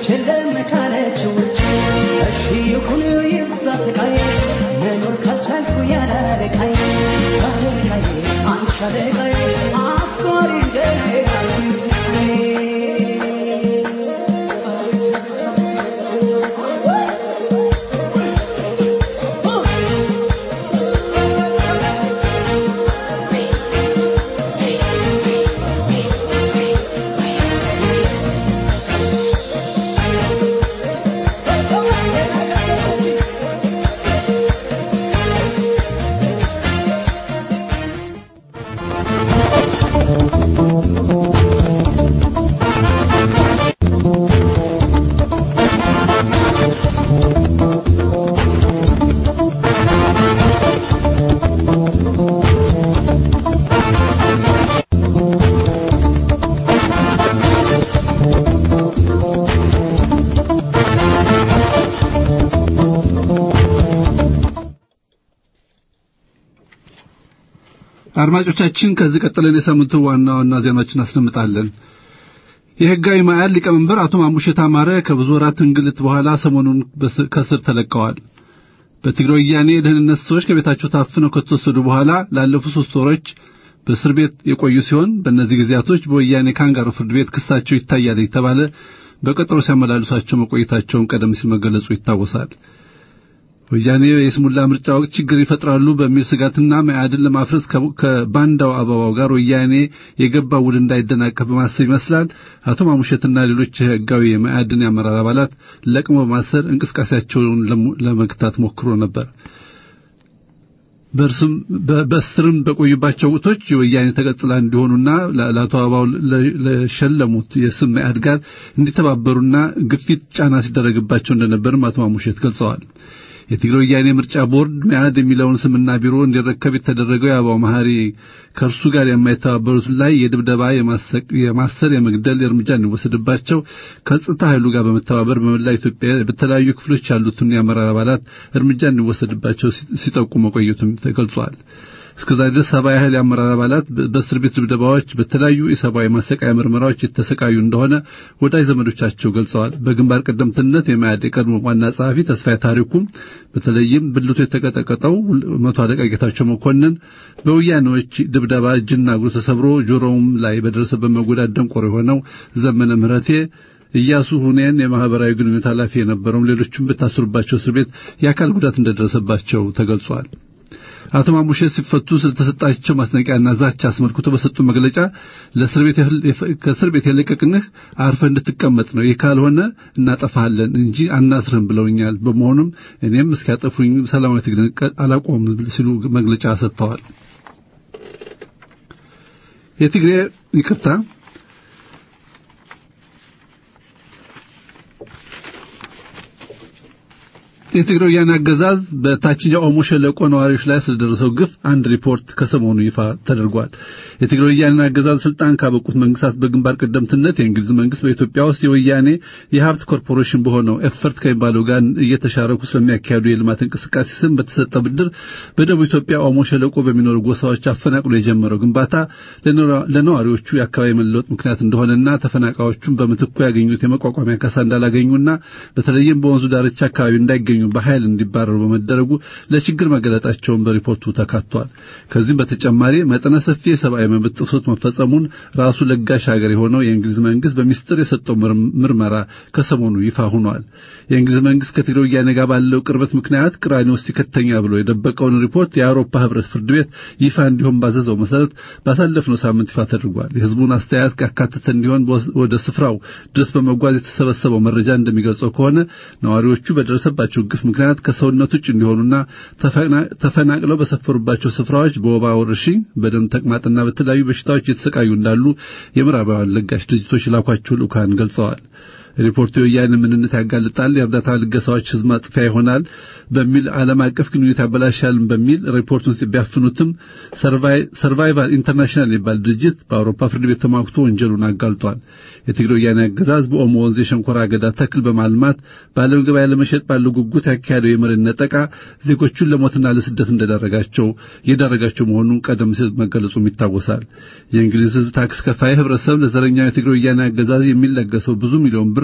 የለም ካለች ውጭ እሺ ይሁን ይብዛ ስቃይ መኖር ካልቻልኩ ያለ አለቃዬ አለቃዬ አንቺ አለቃዬ አፍቃሪ አድማጮቻችን ከዚህ ቀጥለን የሳምንቱ ዋና ዋና ዜናዎችን አስደምጣለን። የህጋዊ ማዕድ ሊቀመንበር አቶ ማሙሼት አማረ ከብዙ ወራት እንግልት በኋላ ሰሞኑን ከስር ተለቀዋል። በትግራይ ወያኔ የደህንነት ሰዎች ከቤታቸው ታፍነው ከተወሰዱ በኋላ ላለፉት ሶስት ወሮች በእስር ቤት የቆዩ ሲሆን በእነዚህ ጊዜያቶች በወያኔ ካንጋሮ ፍርድ ቤት ክሳቸው ይታያል የተባለ በቀጠሮ ሲያመላልሷቸው መቆየታቸውን ቀደም ሲል መገለጹ ይታወሳል። ወያኔ የስሙላ ምርጫ ወቅት ችግር ይፈጥራሉ በሚል ስጋትና መያድን ለማፍረስ ከባንዳው አበባው ጋር ወያኔ የገባ ውል እንዳይደናቀፍ በማሰብ ይመስላል አቶ ማሙሸትና ሌሎች ህጋዊ የመያድን የአመራር አባላት ለቅሞ በማሰር እንቅስቃሴያቸውን ለመግታት ሞክሮ ነበር። በእርሱም በእስርም በቆዩባቸው ወቅቶች የወያኔ ተቀጽላ እንዲሆኑና ለአቶ አበባው ለሸለሙት የስም መያድ ጋር እንዲተባበሩና ግፊት ጫና ሲደረግባቸው እንደነበርም አቶ ማሙሸት ገልጸዋል። የትግራይ ወያኔ ምርጫ ቦርድ መያድ የሚለውን ስምና ቢሮ እንዲረከብ የተደረገው የአበባው መሐሪ ከእርሱ ጋር የማይተባበሩት ላይ የድብደባ፣ የማሰር፣ የመግደል እርምጃ እንዲወሰድባቸው ከጸጥታ ኃይሉ ጋር በመተባበር በመላ ኢትዮጵያ በተለያዩ ክፍሎች ያሉትን የአመራር አባላት እርምጃ እንዲወሰድባቸው ሲጠቁ መቆየቱም ተገልጿል። እስከዛሬ ድረስ ሰባ ያህል የአመራር አባላት በእስር ቤት ድብደባዎች፣ በተለያዩ የሰብአዊ ማሰቃያ ምርመራዎች የተሰቃዩ እንደሆነ ወዳጅ ዘመዶቻቸው ገልጸዋል። በግንባር ቀደምትነት የመያድ የቀድሞ ዋና ጸሐፊ ተስፋዬ ታሪኩም በተለይም ብልቱ የተቀጠቀጠው መቶ አለቃ ጌታቸው መኮንን በወያኔዎች ድብደባ እጅና እግሩ ተሰብሮ ጆሮውም ላይ በደረሰበት መጎዳት ደንቆሮ የሆነው ዘመነ ምህረቴ እያሱ ሁኔን የማህበራዊ ግንኙነት ኃላፊ የነበረውም ሌሎችም በታሰሩባቸው እስር ቤት የአካል ጉዳት እንደደረሰባቸው ተገልጿል። አቶ ማሙሼ ሲፈቱ ስለተሰጣቸው ማስጠንቀቂያና ዛቻ አስመልክቶ በሰጡ መግለጫ ለእስር ቤት ከእስር ቤት የለቀቅንህ አርፈ እንድትቀመጥ ነው፣ ይህ ካልሆነ እናጠፋሃለን እንጂ አናስርህም ብለውኛል። በመሆኑም እኔም እስኪያጠፉኝ ሰላማዊ ትግልን አላቆም ሲሉ መግለጫ ሰጥተዋል። የትግሬ ይቅርታ የትግራይ ወያኔ አገዛዝ በታችኛው ኦሞ ሸለቆ ነዋሪዎች ላይ ስለደረሰው ግፍ አንድ ሪፖርት ከሰሞኑ ይፋ ተደርጓል። የትግራይ ወያኔ አገዛዝ ስልጣን ካበቁት መንግስታት በግንባር ቀደምትነት የእንግሊዝ መንግስት በኢትዮጵያ ውስጥ የወያኔ የሀብት ኮርፖሬሽን በሆነው ኤፈርት ከሚባለው ጋር እየተሻረኩ ስለሚያካሄዱ የልማት እንቅስቃሴ ስም በተሰጠ ብድር በደቡብ ኢትዮጵያ ኦሞ ሸለቆ በሚኖሩ ጎሳዎች አፈናቅሎ የጀመረው ግንባታ ለነዋሪዎቹ የአካባቢ መለወጥ ምክንያት እንደሆነና ተፈናቃዮቹን በምትኩ ያገኙት የመቋቋሚያ ካሳ እንዳላገኙና በተለይም በወንዙ ዳርቻ አካባቢ እንዳይገኙ በኃይል እንዲባረሩ በመደረጉ ለችግር መገለጣቸውን በሪፖርቱ ተካቷል። ከዚህም በተጨማሪ መጠነ ሰፊ የሰብአዊ መብት ጥሰት መፈጸሙን ራሱ ለጋሽ ሀገር የሆነው የእንግሊዝ መንግስት በሚስጥር የሰጠው ምርመራ ከሰሞኑ ይፋ ሆኗል። የእንግሊዝ መንግስት ከትግራይ ወያኔ ጋር ባለው ቅርበት ምክንያት ቅራኔ ውስጥ ሲከተኛ ብሎ የደበቀውን ሪፖርት የአውሮፓ ህብረት ፍርድ ቤት ይፋ እንዲሆን ባዘዘው መሰረት ባሳለፍነው ሳምንት ይፋ ተደርጓል። የህዝቡን አስተያየት ያካተተ እንዲሆን ወደ ስፍራው ድረስ በመጓዝ የተሰበሰበው መረጃ እንደሚገልጸው ከሆነ ነዋሪዎቹ በደረሰባቸው ግፍ ምክንያት ከሰውነት ውጭ እንዲሆኑና ተፈናቅለው በሰፈሩባቸው ስፍራዎች በወባ ወረርሽኝ፣ በደም ተቅማጥና በተለያዩ በሽታዎች እየተሰቃዩ እንዳሉ የምዕራባውያን ለጋሽ ድርጅቶች ላኳቸው ልኡካን ገልጸዋል። ሪፖርቱ የወያኔ ምንነት ያጋልጣል፣ የእርዳታ ልገሳዎች ህዝብ ማጥፊያ ይሆናል በሚል ዓለም አቀፍ ግንኙነት ያበላሻል በሚል ሪፖርቱን ቢያፍኑትም ሰርቫይቫል ኢንተርናሽናል የሚባል ድርጅት በአውሮፓ ፍርድ ቤት ተሟግቶ ወንጀሉን አጋልጧል። የትግራይ ወያኔ አገዛዝ በኦሞ ወንዝ የሸንኮራ አገዳ ተክል በማልማት በዓለም ገበያ ለመሸጥ ባለው ጉጉት ያካሄደው የመሬት ነጠቃ ዜጎቹን ለሞትና ለስደት እንደዳረጋቸው የዳረጋቸው መሆኑን ቀደም ሲል መገለጹም ይታወሳል። የእንግሊዝ ህዝብ ታክስ ከፋይ ህብረተሰብ ለዘረኛው የትግራይ ወያኔ አገዛዝ የሚለገሰው ብዙ ሚሊዮን ብር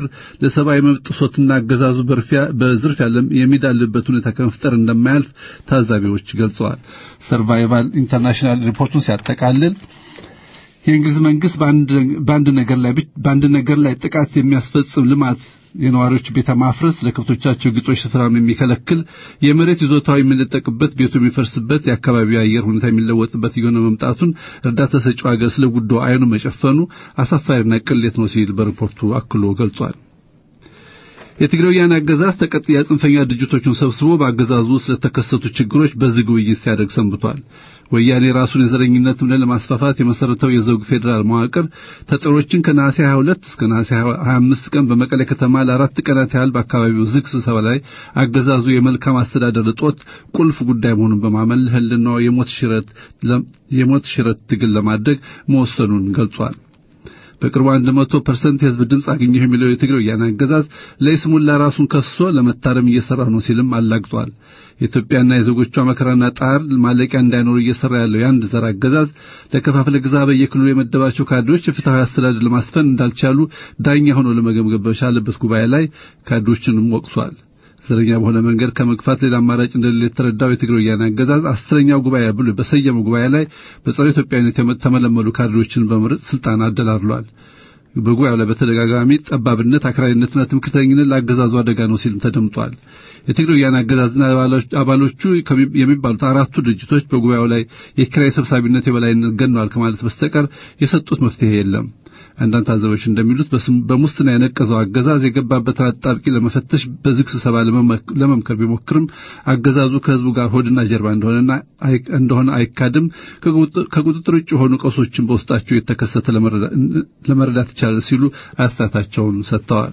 ለሰብአዊ መብት ጥሶትና አገዛዙ በዝርፊያ የሚዳልበት ሁኔታ ከመፍጠር እንደማያልፍ ታዛቢዎች ገልጸዋል። ሰርቫይቫል ኢንተርናሽናል ሪፖርቱን ሲያጠቃልል የእንግሊዝ መንግስት በአንድ ነገር ላይ በአንድ ነገር ላይ ጥቃት የሚያስፈጽም ልማት የነዋሪዎች ቤተ ማፍረስ፣ ለከብቶቻቸው ግጦሽ ስፍራም የሚከለክል፣ የመሬት ይዞታው የሚነጠቅበት፣ ቤቱ የሚፈርስበት፣ የአካባቢው አየር ሁኔታ የሚለወጥበት እየሆነ መምጣቱን እርዳታ ሰጪው ሀገር ስለ ጉዳዩ አይኑ መጨፈኑ አሳፋሪና ቅሌት ነው ሲል በሪፖርቱ አክሎ ገልጿል። የትግራይ ወያነ አገዛዝ ተቀጥያ ጽንፈኛ ድርጅቶችን ሰብስቦ በአገዛዙ ስለተከሰቱ ችግሮች በዝግ ውይይት ሲያደርግ ሰንብቷል። ወያኔ ራሱን የዘረኝነት እምነት ለማስፋፋት የመሰረተው የዘውግ ፌዴራል መዋቅር ተጠሮችን ከነሐሴ 22 እስከ ነሐሴ 25 ቀን በመቀሌ ከተማ ለአራት ቀናት ያህል በአካባቢው ዝግ ስብሰባ ላይ አገዛዙ የመልካም አስተዳደር እጦት ቁልፍ ጉዳይ መሆኑን በማመን ህልናው የሞት ሽረት የሞት ሽረት ትግል ለማድረግ መወሰኑን ገልጿል። በቅርቡ 100% የህዝብ ድምፅ አገኘሁ የሚለው የትግራይ ወያነ አገዛዝ ለይስሙላ ራሱን ከሶ ለመታረም እየሰራ ነው ሲልም አላግጧል። የኢትዮጵያና የዜጎቿ መከራና ጣር ማለቂያ እንዳይኖር እየሰራ ያለው የአንድ ዘር አገዛዝ ለከፋፍለ ግዛ በየክልሉ የመደባቸው ካድሬዎች የፍትሐዊ አስተዳደር ለማስፈን እንዳልቻሉ ዳኛ ሆኖ ለመገምገም በቻለበት ጉባኤ ላይ ካድሬዎችንም ወቅሷል። ዘረኛ በሆነ መንገድ ከመግፋት ሌላ አማራጭ እንደሌለ የተረዳው የትግራይ ወያነ አገዛዝ አስረኛው ጉባኤ ብሎ በሰየመው ጉባኤ ላይ በጸረ ኢትዮጵያዊነት የተመለመሉ ካድሬዎችን በመምረጥ ስልጣን አደላድሏል። በጉባኤው ላይ በተደጋጋሚ ጠባብነት፣ አክራሪነትና ትምክህተኝነት ለአገዛዙ አደጋ ነው ሲልም ተደምጧል። የትግራይ ወያነ አገዛዝና አባሎቹ የሚባሉት አራቱ ድርጅቶች በጉባኤው ላይ የኪራይ ሰብሳቢነት የበላይነት ገነዋል ከማለት በስተቀር የሰጡት መፍትሄ የለም። አንዳንድ ታዛቢዎች እንደሚሉት በሙስና የነቀዘው አገዛዝ የገባበትን አጣብቂ ለመፈተሽ በዝግ ስብሰባ ለመምከር ቢሞክርም አገዛዙ ከህዝቡ ጋር ሆድና ጀርባ እንደሆነና እንደሆነ አይካድም። ከቁጥጥር ውጭ የሆኑ ቀውሶችን በውስጣቸው የተከሰተ ለመረዳት ይቻላል ሲሉ አስተያየታቸውን ሰጥተዋል።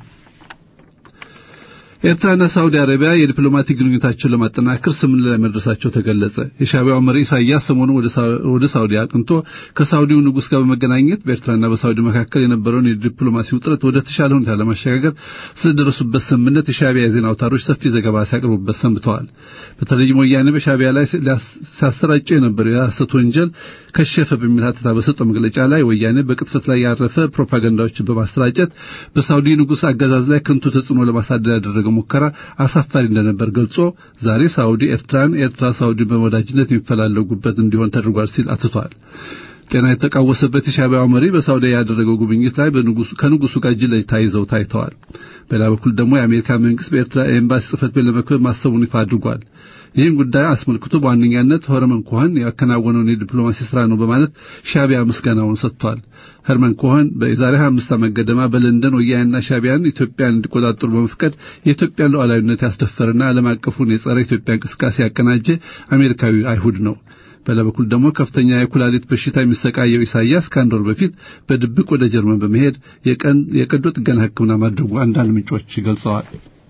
ኤርትራና ሳውዲ አረቢያ የዲፕሎማቲክ ግንኙነታቸውን ለማጠናከር ስምምነት ላይ መድረሳቸው ተገለጸ። የሻዕቢያው መሪ ኢሳያስ ሰሞኑን ወደ ሳውዲ አቅንቶ ከሳውዲው ንጉሥ ጋር በመገናኘት በኤርትራና በሳውዲ መካከል የነበረውን የዲፕሎማሲ ውጥረት ወደ ተሻለ ሁኔታ ለማሸጋገር ስለደረሱበት ስምምነት የሻዕቢያ የዜና አውታሮች ሰፊ ዘገባ ሲያቀርቡበት ሰንብተዋል። በተለይም ወያኔ በሻዕቢያ ላይ ሲያሰራጨው የነበረው የሐሰት ወንጀል ከሸፈ በሚል ሀተታ በሰጠው መግለጫ ላይ ወያኔ በቅጥፈት ላይ ያረፈ ፕሮፓጋንዳዎችን በማሰራጨት በሳውዲ ንጉሥ አገዛዝ ላይ ከንቱ ተጽዕኖ ለማሳደር ያደረገው ሙከራ አሳፋሪ እንደነበር ገልጾ ዛሬ ሳውዲ ኤርትራን፣ ኤርትራ ሳውዲን በወዳጅነት የሚፈላለጉበት እንዲሆን ተደርጓል ሲል አትቷል። ጤና የተቃወሰበት የሻዕቢያው መሪ በሳውዲ ያደረገው ጉብኝት ላይ ከንጉሱ ጋር እጅ ለእጅ ተያይዘው ታይተዋል። በሌላ በኩል ደግሞ የአሜሪካ መንግስት በኤርትራ ኤምባሲ ጽሕፈት ቤት ለመክፈት ማሰቡን ይፋ አድርጓል። ይህን ጉዳይ አስመልክቶ በዋነኛነት ኸርመን ኮኸን ያከናወነውን የዲፕሎማሲ ስራ ነው በማለት ሻዕቢያ ምስጋናውን ሰጥቷል። ኸርመን ኮኸን በዛሬ 25 ዓመት ገደማ በለንደን ወያኔና ሻዕቢያን ኢትዮጵያን እንዲቆጣጠሩ በመፍቀድ የኢትዮጵያን ሉዓላዊነት ያስደፈረና ዓለም አቀፉን የጸረ ኢትዮጵያ እንቅስቃሴ ያቀናጀ አሜሪካዊ አይሁድ ነው። በሌላ በኩል ደግሞ ከፍተኛ የኩላሊት በሽታ የሚሰቃየው ኢሳያስ ከአንድ ወር በፊት በድብቅ ወደ ጀርመን በመሄድ የቀዶ ጥገና ሕክምና ማድረጉ አንዳንድ ምንጮች ገልጸዋል።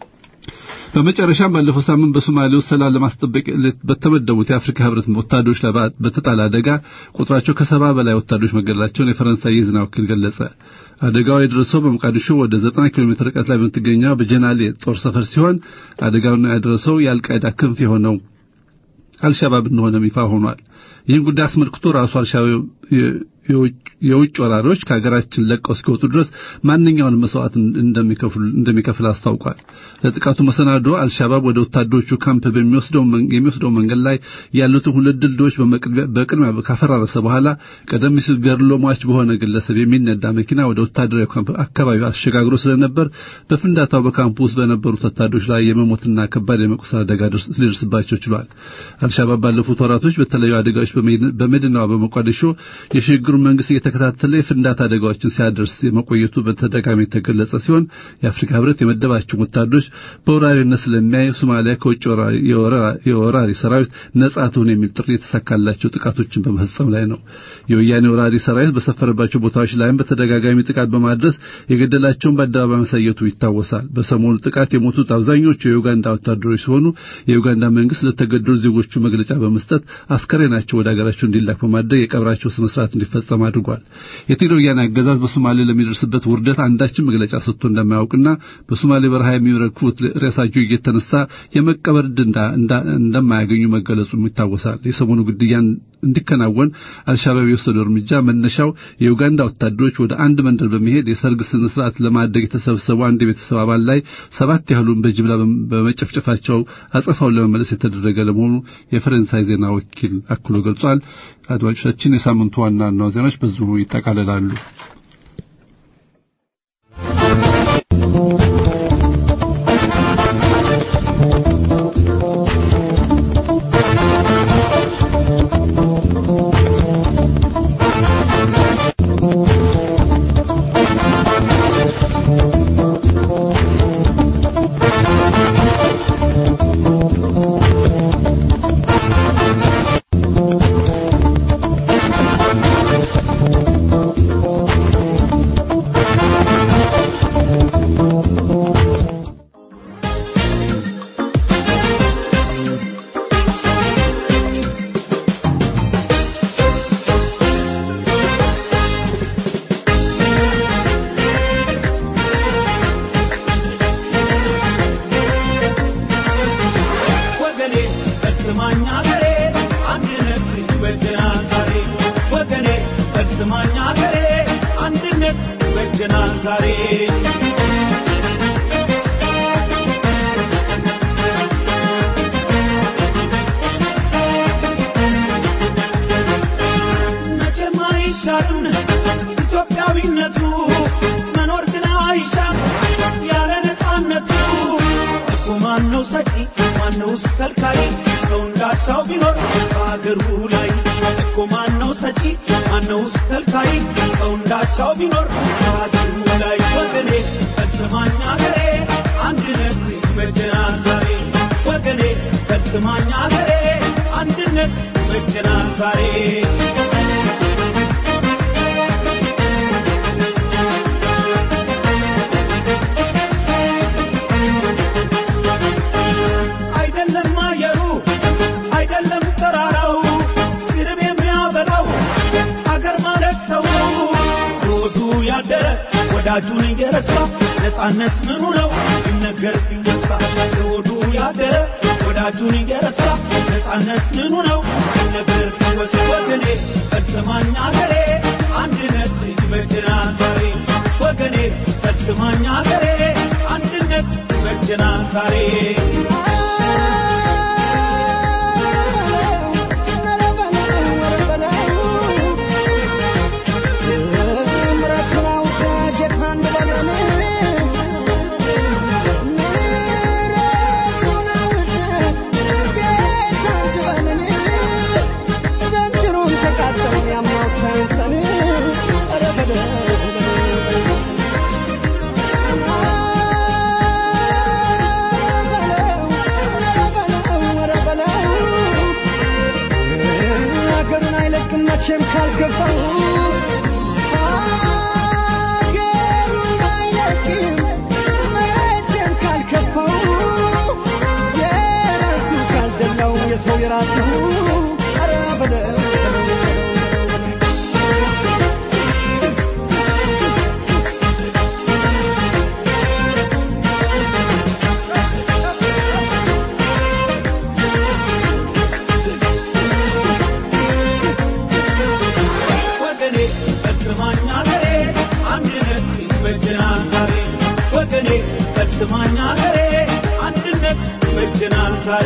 በመጨረሻም ባለፈው ሳምንት በሶማሌ ውስጥ ሰላም ለማስጠበቅ በተመደቡት የአፍሪካ ህብረት ወታደሮች ላይ በተጣለ አደጋ ቁጥራቸው ከሰባ በላይ ወታደሮች መገደላቸውን የፈረንሳይ የዜና ወኪል ገለጸ። አደጋው የደረሰው በሞቃዲሾ ወደ 90 ኪሎ ሜትር ርቀት ላይ በምትገኘው በጀናሌ ጦር ሰፈር ሲሆን አደጋውን ያደረሰው የአልቃይዳ ክንፍ የሆነው አልሻባብ እንደሆነም ይፋ ሆኗል። ይህን ጉዳይ አስመልክቶ ራሱ አልሻባብ የውጭ ወራሪዎች ከሀገራችን ለቀው እስኪወጡ ድረስ ማንኛውን መስዋዕት እንደሚከፍል አስታውቋል። ለጥቃቱ መሰናዶ አልሻባብ ወደ ወታደሮቹ ካምፕ የሚወስደው መንገድ ላይ ያሉትን ሁለት ድልድዮች በቅድሚያ ካፈራረሰ በኋላ ቀደም ሲል ገድሎ ሟች በሆነ ግለሰብ የሚነዳ መኪና ወደ ወታደራዊ ካምፕ አካባቢ አሸጋግሮ ስለነበር በፍንዳታው በካምፕ ውስጥ በነበሩት ወታደሮች ላይ የመሞትና ከባድ የመቁሰል አደጋ ሊደርስባቸው ችሏል። አልሻባብ ባለፉት ወራቶች በተለያዩ አደጋዎች በመዲናዋ በሞቃዲሾ የሽግግሩ መንግስት እየተከታተለ የፍንዳታ አደጋዎችን ሲያደርስ መቆየቱ በተደጋጋሚ የተገለጸ ሲሆን የአፍሪካ ህብረት የመደባቸው ወታደሮች በወራሪነት ስለሚያይ ሶማሊያ ከውጭ የወራሪ ሰራዊት ነጻ ትሁን የሚል ጥሪ የተሳካላቸው ጥቃቶችን በመፈጸም ላይ ነው። የወያኔ ወራሪ ሰራዊት በሰፈረባቸው ቦታዎች ላይም በተደጋጋሚ ጥቃት በማድረስ የገደላቸውን በአደባባይ ማሳየቱ ይታወሳል። በሰሞኑ ጥቃት የሞቱት አብዛኞቹ የዩጋንዳ ወታደሮች ሲሆኑ የዩጋንዳ መንግስት ለተገደሉ ዜጎቹ መግለጫ በመስጠት አስከሬናቸው አስክሬናቸው ወደ ሀገራቸው እንዲላክ በማድረግ የቀብራቸው ስነ ስርዓት እንዲፈጸም አድርጓል። የትግራይ ወያኔ አገዛዝ በሶማሌ ለሚደርስበት ውርደት አንዳችን መግለጫ ሰጥቶ እንደማያውቅና በሶማሌ በረሃ የሚረግፉት ሬሳቸው እየተነሳ የመቀበር እንደማያገኙ መገለጹም ይታወሳል። የሰሞኑ ግድያ እንዲከናወን አልሻባብ የወሰደው እርምጃ መነሻው የዩጋንዳ ወታደሮች ወደ አንድ መንደር በመሄድ የሰርግ ስነ ስርዓት ለማድረግ የተሰበሰቡ አንድ የቤተሰብ አባል ላይ ሰባት ያህሉን በጅምላ በመጨፍጨፋቸው አጸፋውን ለመመለስ የተደረገ ለመሆኑ የፈረንሳይ ዜና ወኪል አክሎ ገልጿል። አድማጮቻችን፣ የሳምንቱ ዋና ዋና ዜናዎች በዚሁ ይጠቃልላሉ። ወዳጁን እየረሳ ነፃነት ምኑ ነው ሲነገር ሲወሳ ለወዱ ያደረ ወዳጁን እየረሳ ነፃነት ምኑ ነው ሲነገር ሲወሳ ወገኔ ፈጽማኝ አገሬ አንድነት ይበጀናል ዛሬ ወገኔ ፈጽማኝ አገሬ አንድነት ይበጀናል ዛሬ መቼም ካልገባው ሀገሩን አይለቅም መቼም ካልከፋው የራሱ ካልደላው የሰው የራሱ ኧረ በለው ወገኔ ፈጽማኝ አገሬ አንድነት ይበጀናል ዛሬ ወገኔ ፈጽማኝ አገሬ አንድነት ይበጀናል ዛሬ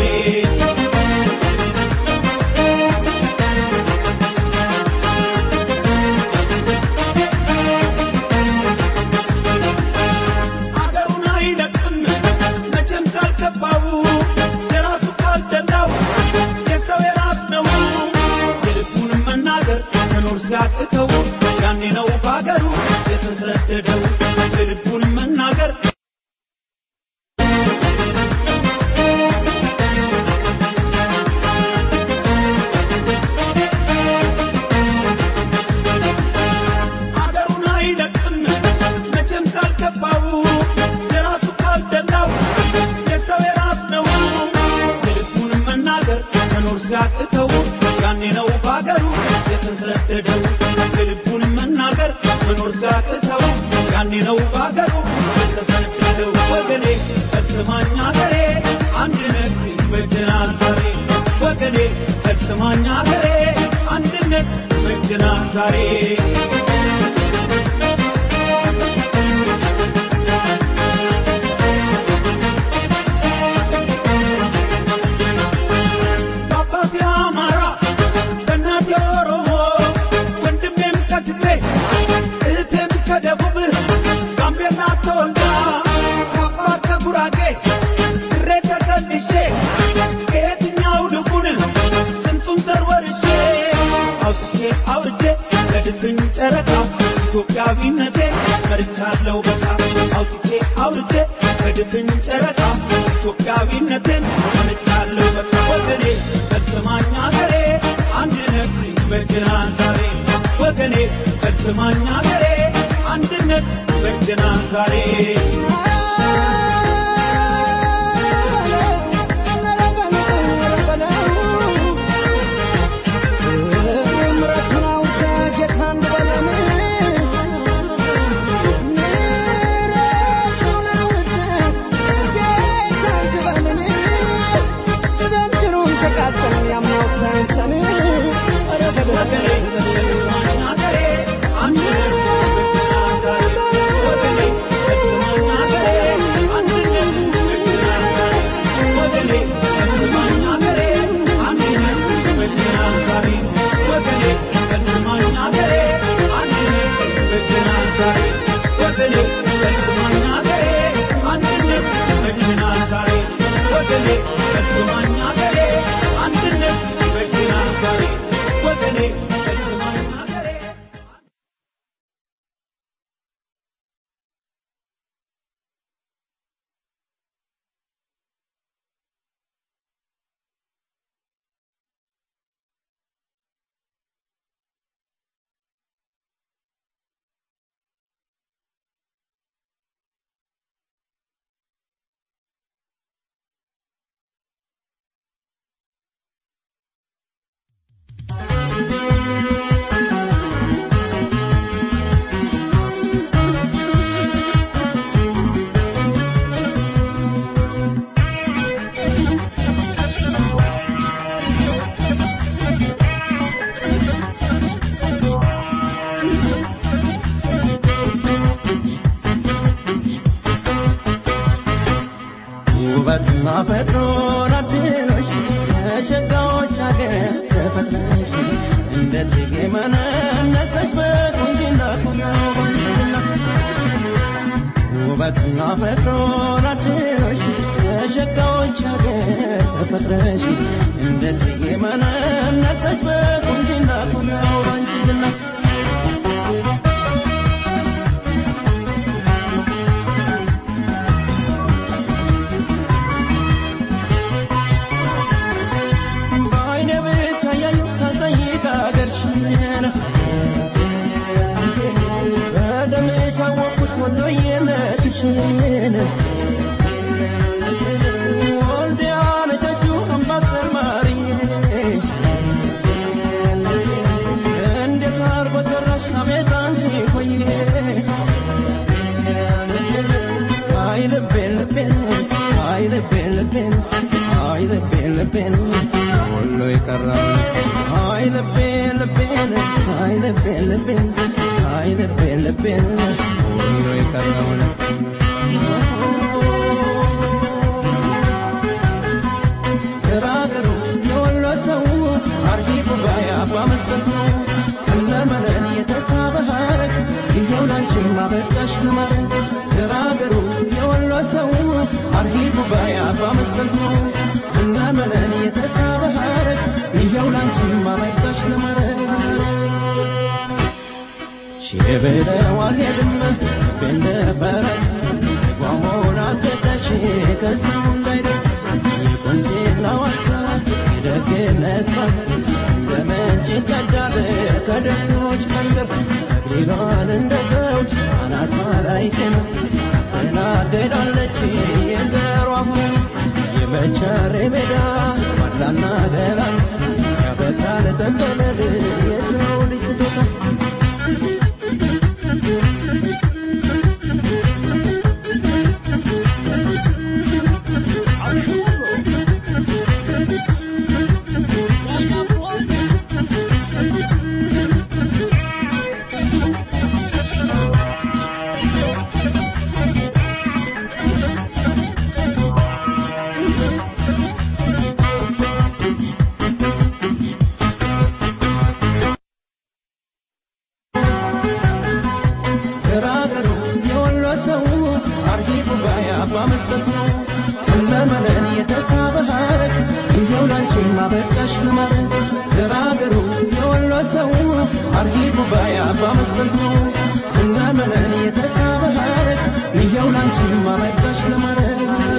አገሩን አይለቅም መቼም ካልገባው የራሱ ካልደላው የሰው የራስ ነው የልቡን መናገር መኖር ሲያቅተው ያኔ ነው በአገሩ የተሰደደው የልቡን መናገር አገሩን አይለቅም መቼም ካልገባው የራሱ ካልደላው የሰው የራስ ነው የልቡን መናገር መኖር ሲያቅተው ያኔ ነው ፈጽማኝ አገሬ አንድነት ይበጀናል ዛሬ ወገኔ ፈጽማኝ አገሬ አንድነት ይበጀናል ዛሬ በአባቴ አማራ በእናቴ ኦሮሞ ወንድሜም ከትግሬ እህቴም ከደቡብ ጋምቤላ ተወልዳ ከአፋር ከጉራጌ ድሬ ተቀድሼ ከየትኛው ልቡን ስንቱን ዘር ወርሼ አውጥቼ አውርቼ ለድፍን ጨረቃ ኢትዮጵያዊነቴ መርቻለሁ በቃ አውጥቼ አውርቼ ለድፍን ጨረቃ ኢትዮጵያዊነቴን መርቻለሁ በቃ ወገኔ ፈጽማኝ አገሬ አንድነት ይበጀናል ዛሬ ወገኔ ፈጽማኝ አገሬ አንድነት ይበጀናል ዛሬ ወገኔ ፈጽማኝ አገሬ አንድነት ይበጀናል ዛሬ ወገኔ ፈጽማኝ አገሬ አንድነት ይበጀናል ዛሬ ወገኔ ፈጽማኝ አገሬ አንድነት ይበጀናል ዛሬ ወገኔ ፈጽማኝ አገሬ አንድነት ይበጀናል ዛሬ ወገኔ ፈጽማኝ አገሬ አንድነት ይበጀናል ዛሬ ወገኔ ፈጽማኝ አገሬ አንድነት ይበጀናል ዛሬ ወገኔ ፈጽማኝ አገሬ ውበትና ፈጥሮን አድሎሽ ከሸጋዎች አገር ተፈጥረሽ እንደ ጽጌ መነነትሽ በቁንጅና ኩሪያው ባንችና ውበትና ፈጥሮን አድሎሽ ከሸጋዎች አገር ተፈጥረሽ እንደ ጽጌ መነነትሽ በቁንጅና ኩሪያው ባንችና በዓይኔ ብቻ እያየሁ ሳልጠይቅ አገርሽን በደምሽ አወቅኩት ወሎዬነትሽን ወልዲያ ነጨጁ አምባሰል ማርዬ እንዴት አርጎ ሰራሽ አቤት አንቺ ቆየ አይ ልቤን ልቤን አይ ልቤን ልቤን አይ ልቤን ልቤን ሁሉ ይቀራል አይ ልቤን ልቤን አይ ልቤን ልቤን አይ ልቤን ልቤን ሁሉ ይቀራል ገራገሩ የወሎ ሰው አርጊ ጉባኤ አባ መስጠት ነው እነመለን የተሳበ ሀረግ ይኸው ላንቺም አበቃሽ ለማለት ገራገሩ የወሎ ሰው አርጊ ጉባኤ አባ መስጠት ነው እነመለን የተሳበ ሀረግ ይኸው ላንቺም አበቃሽ ለማለት ሽብለው አልሄድም እንደ ፈረስ ጓሞን አትተሽ ከሰው እንዳይደርስ የቆንጆና ዋታ የደግነት ባህል እንደ ምንጭ ይቀዳል ከደሴዎች መንደር ሰግሊሏን እንደ ዘውድ አናቷ ላይ ጭና ታስተናግዳለች የዘሯ ሁሉ የመቻሬ ሜዳ ዋላና ደራንት ያበቃል ተንበለል የሰው ልጅ ስጦታ መስጠት ነው ሁለመናን የተሳበ ሐረግ ይኸው ላንቺም አበቃሽ ለማለት ገራገሩ የወሎ ሰው አርጊ ጉባኤ አባ መስጠት ነው ሁለመናን የተሳበ ሐረግ ይኸው ላንቺም አበቃሽ ለማለት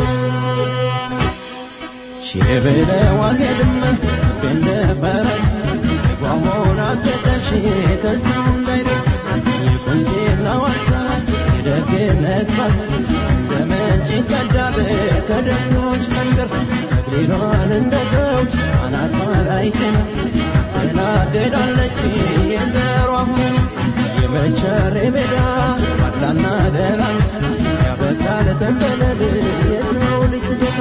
ሽብለው አልሄድም እንደ ፈረስ ጓሞን አትጠሽ ከሰው እንዳይደርስ የቁንጅና ዋልታ የደግነት ባል በመንጭ ቀዳብ ከደሴዎች መንደር ሰግሊሏን እንደ ዘውድ አናቷ ላይ ጭና አስተናግዳለች የዘሯ ሁን የመቸሬ ሜዳ ባላና ደራንት ያበቃል ተንበለል የሰው ልጅ ስደት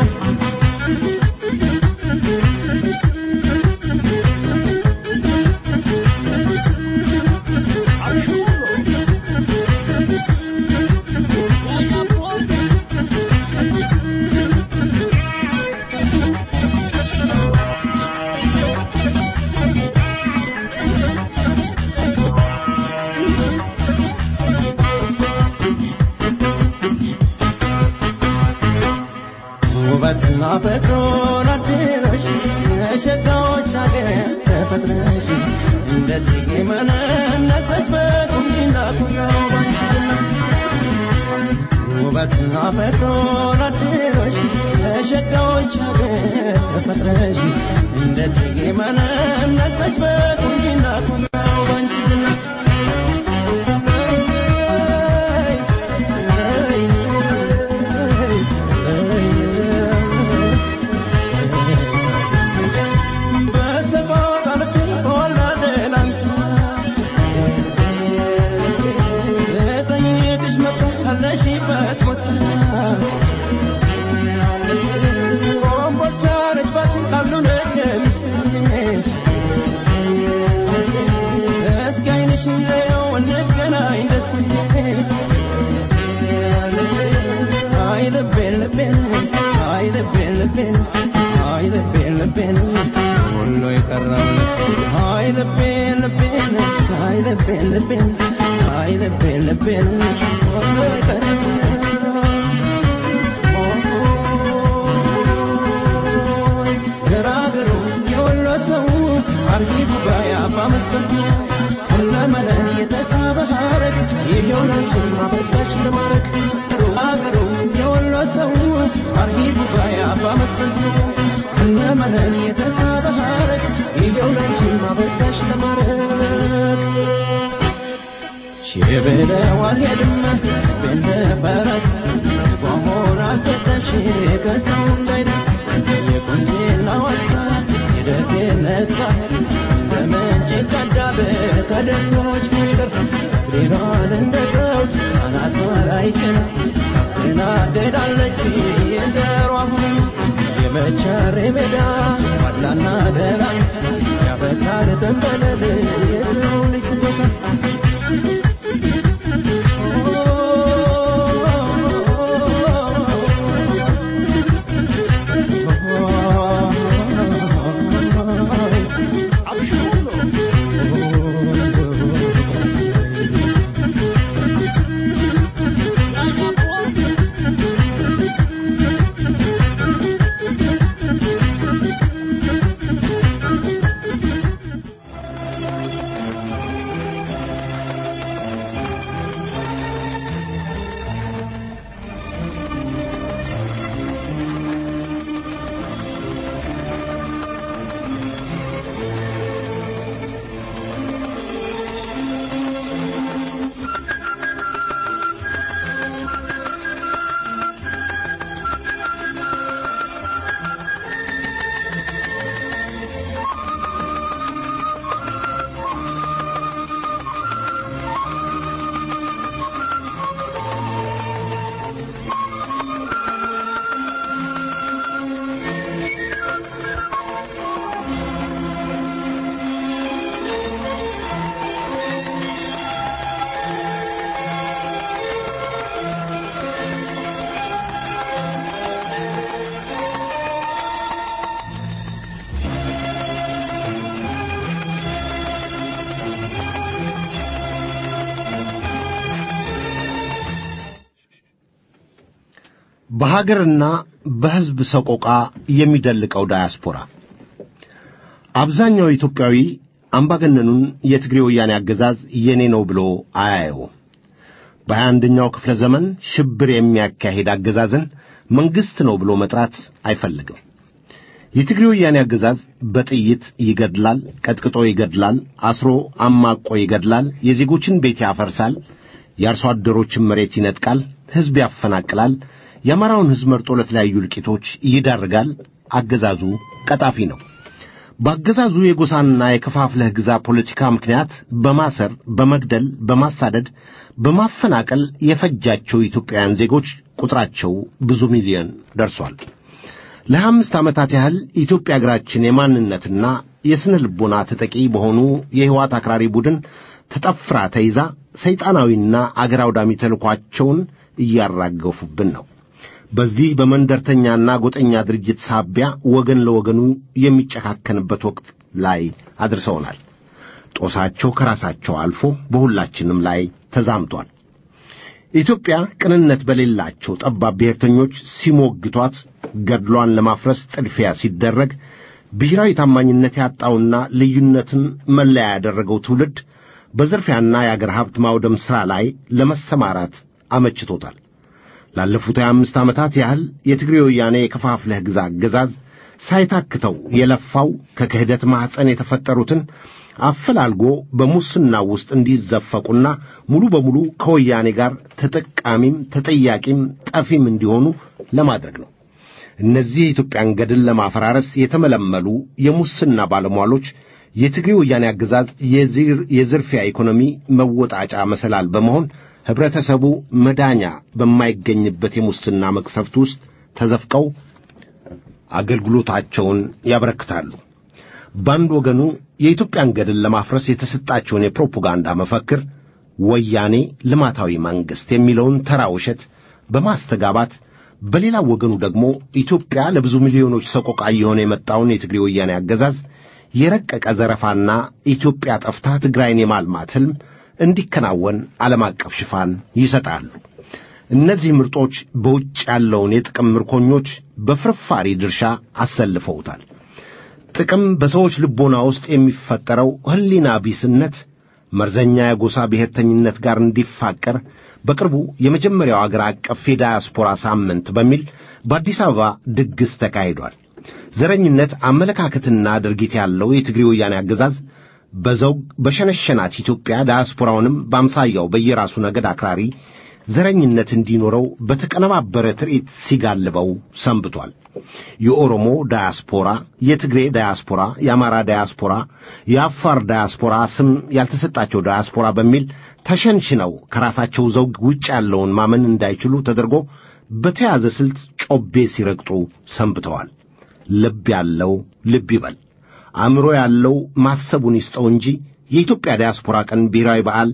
ውበትና ፍቅሩን አድለሽ የሸጋዎች አገር ተፈጥረሽ እንደ ጽጌ መነነፈስ በቁንጅና ኩራው ባንቺና ውበትና ፍቅሩን አድለሽ የሸጋዎች አገር ተፈጥረሽ እንደ ጽጌ መነነፈስ በቁንጅና ኩራው ባንቺና ገራገሩ የወሎ ሰው አርጊ ጉባኤ አባ መስጠት ነው ሁለመናን የተሳበ ሐረግ ይሄው ላንቺን ማበቃሽ ለማረግ አገሩ የወሎ ሰው አርጊ ጉባኤ አባ መስጠት ነው ሁለመናን የተሳበ ሐረግ ይሄው ላንቺን ማበቃሽ ለማረግ ሽብለው አልሄድም ቤንደ ፈረስ ጓሞን አትጠሽ ከሰው እንዳይደርስ የቁንጅና ዋልታ የደግነት ባህል በምንጭ ቀዳብ ከደሴዎች መንደር ሰግሊሏን እንደ ዘውድ አናቷ ላይ ጭና ታስተናግዳለች የዘሯ ሁን የመቸሬ ሜዳ ዋላና ደራንት ያበቃል ተንበለል የሰው ልጅ ስጦታ በሀገርና በሕዝብ ሰቆቃ የሚደልቀው ዳያስፖራ አብዛኛው ኢትዮጵያዊ አምባገነኑን የትግሬ ወያኔ አገዛዝ የኔ ነው ብሎ አያየው። በሀያ አንደኛው ክፍለ ዘመን ሽብር የሚያካሂድ አገዛዝን መንግሥት ነው ብሎ መጥራት አይፈልግም። የትግሬ ወያኔ አገዛዝ በጥይት ይገድላል፣ ቀጥቅጦ ይገድላል፣ አስሮ አማቆ ይገድላል፣ የዜጎችን ቤት ያፈርሳል፣ የአርሶ አደሮችን መሬት ይነጥቃል፣ ሕዝብ ያፈናቅላል፣ የአማራውን ሕዝብ መርጦ ለተለያዩ እልቂቶች ይዳርጋል። አገዛዙ ቀጣፊ ነው። በአገዛዙ የጎሳና የከፋፍለህ ግዛ ፖለቲካ ምክንያት በማሰር፣ በመግደል፣ በማሳደድ፣ በማፈናቀል የፈጃቸው ኢትዮጵያውያን ዜጎች ቁጥራቸው ብዙ ሚሊዮን ደርሷል። ለሀያ አምስት ዓመታት ያህል ኢትዮጵያ አገራችን የማንነትና የስነ ልቦና ተጠቂ በሆኑ የሕይወት አክራሪ ቡድን ተጠፍራ ተይዛ ሰይጣናዊና አገር አውዳሚ ተልኳቸውን እያራገፉብን ነው። በዚህ በመንደርተኛና ጎጠኛ ድርጅት ሳቢያ ወገን ለወገኑ የሚጨካከንበት ወቅት ላይ አድርሰውናል። ጦሳቸው ከራሳቸው አልፎ በሁላችንም ላይ ተዛምቷል። ኢትዮጵያ ቅንነት በሌላቸው ጠባብ ብሔርተኞች ሲሞግቷት ገድሏን ለማፍረስ ጥድፊያ ሲደረግ ብሔራዊ ታማኝነት ያጣውና ልዩነትን መለያ ያደረገው ትውልድ በዝርፊያና የአገር ሀብት ማውደም ሥራ ላይ ለመሰማራት አመችቶታል። ላለፉት ሀያ አምስት ዓመታት ያህል የትግሬ ወያኔ የከፋፍለህ ግዛ አገዛዝ ሳይታክተው የለፋው ከክህደት ማኅፀን የተፈጠሩትን አፈላልጎ በሙስና ውስጥ እንዲዘፈቁና ሙሉ በሙሉ ከወያኔ ጋር ተጠቃሚም ተጠያቂም ጠፊም እንዲሆኑ ለማድረግ ነው። እነዚህ የኢትዮጵያን ገድል ለማፈራረስ የተመለመሉ የሙስና ባለሟሎች የትግሬ ወያኔ አገዛዝ የዝርፊያ ኢኮኖሚ መወጣጫ መሰላል በመሆን ኅብረተሰቡ መዳኛ በማይገኝበት የሙስና መቅሰፍት ውስጥ ተዘፍቀው አገልግሎታቸውን ያበረክታሉ። በአንድ ወገኑ የኢትዮጵያን ገድል ለማፍረስ የተሰጣቸውን የፕሮፓጋንዳ መፈክር ወያኔ ልማታዊ መንግሥት የሚለውን ተራ ውሸት በማስተጋባት በሌላው ወገኑ ደግሞ ኢትዮጵያ ለብዙ ሚሊዮኖች ሰቆቃ እየሆነ የመጣውን የትግሬ ወያኔ አገዛዝ የረቀቀ ዘረፋና ኢትዮጵያ ጠፍታ ትግራይን የማልማት ሕልም እንዲከናወን ዓለም አቀፍ ሽፋን ይሰጣሉ። እነዚህ ምርጦች በውጭ ያለውን የጥቅም ምርኮኞች በፍርፋሪ ድርሻ አሰልፈውታል። ጥቅም በሰዎች ልቦና ውስጥ የሚፈጠረው ሕሊና ቢስነት መርዘኛ የጎሳ ብሔርተኝነት ጋር እንዲፋቀር በቅርቡ የመጀመሪያው አገር አቀፍ የዳያስፖራ ሳምንት በሚል በአዲስ አበባ ድግስ ተካሂዷል። ዘረኝነት አመለካከትና ድርጊት ያለው የትግሬ ወያኔ አገዛዝ በዘውግ በሸነሸናት ኢትዮጵያ ዳያስፖራውንም በአምሳያው በየራሱ ነገድ አክራሪ ዘረኝነት እንዲኖረው በተቀነባበረ ትርኢት ሲጋልበው ሰንብቷል። የኦሮሞ ዳያስፖራ፣ የትግሬ ዳያስፖራ፣ የአማራ ዳያስፖራ፣ የአፋር ዳያስፖራ ስም ያልተሰጣቸው ዳያስፖራ በሚል ተሸንሽነው ከራሳቸው ዘውግ ውጭ ያለውን ማመን እንዳይችሉ ተደርጎ በተያዘ ስልት ጮቤ ሲረግጡ ሰንብተዋል። ልብ ያለው ልብ ይበል፣ አእምሮ ያለው ማሰቡን ይስጠው እንጂ የኢትዮጵያ ዳያስፖራ ቀን ብሔራዊ በዓል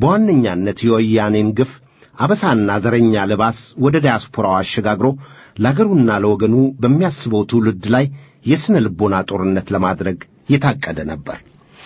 በዋነኛነት የወያኔን ግፍ አበሳና ዘረኛ ልባስ ወደ ዳያስፖራው አሸጋግሮ ለአገሩና ለወገኑ በሚያስበው ትውልድ ላይ የሥነ ልቦና ጦርነት ለማድረግ የታቀደ ነበር።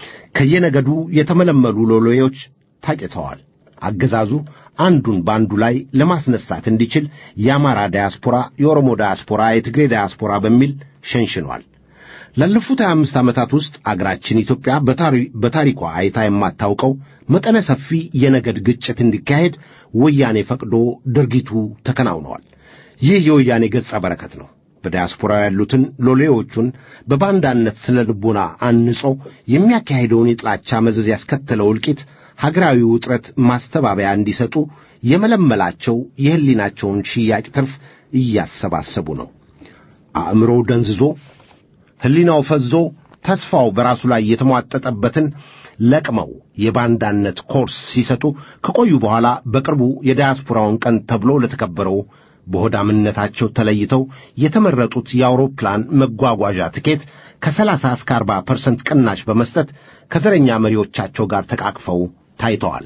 ከየነገዱ የተመለመሉ ሎሌዎች ታጭተዋል። አገዛዙ አንዱን በአንዱ ላይ ለማስነሳት እንዲችል የአማራ ዳያስፖራ፣ የኦሮሞ ዳያስፖራ፣ የትግሬ ዳያስፖራ በሚል ሸንሽኗል። ላለፉት 25 ዓመታት ውስጥ አገራችን ኢትዮጵያ በታሪኳ አይታ የማታውቀው መጠነ ሰፊ የነገድ ግጭት እንዲካሄድ ወያኔ ፈቅዶ ድርጊቱ ተከናውነዋል። ይህ የወያኔ ገጸ በረከት ነው። በዲያስፖራ ያሉትን ሎሌዎቹን በባንዳነት ስነ ልቦና አንጾ የሚያካሄደውን የጥላቻ መዘዝ ያስከተለው እልቂት ሀገራዊ ውጥረት ማስተባበያ እንዲሰጡ የመለመላቸው የሕሊናቸውን ሽያጭ ትርፍ እያሰባሰቡ ነው። አእምሮው ደንዝዞ ሕሊናው ፈዞ ተስፋው በራሱ ላይ የተሟጠጠበትን ለቅመው የባንዳነት ኮርስ ሲሰጡ ከቆዩ በኋላ በቅርቡ የዳያስፖራውን ቀን ተብሎ ለተከበረው በሆዳምነታቸው ተለይተው የተመረጡት የአውሮፕላን መጓጓዣ ትኬት ከሰላሳ እስከ አርባ ፐርሰንት ቅናሽ በመስጠት ከዘረኛ መሪዎቻቸው ጋር ተቃቅፈው ታይተዋል።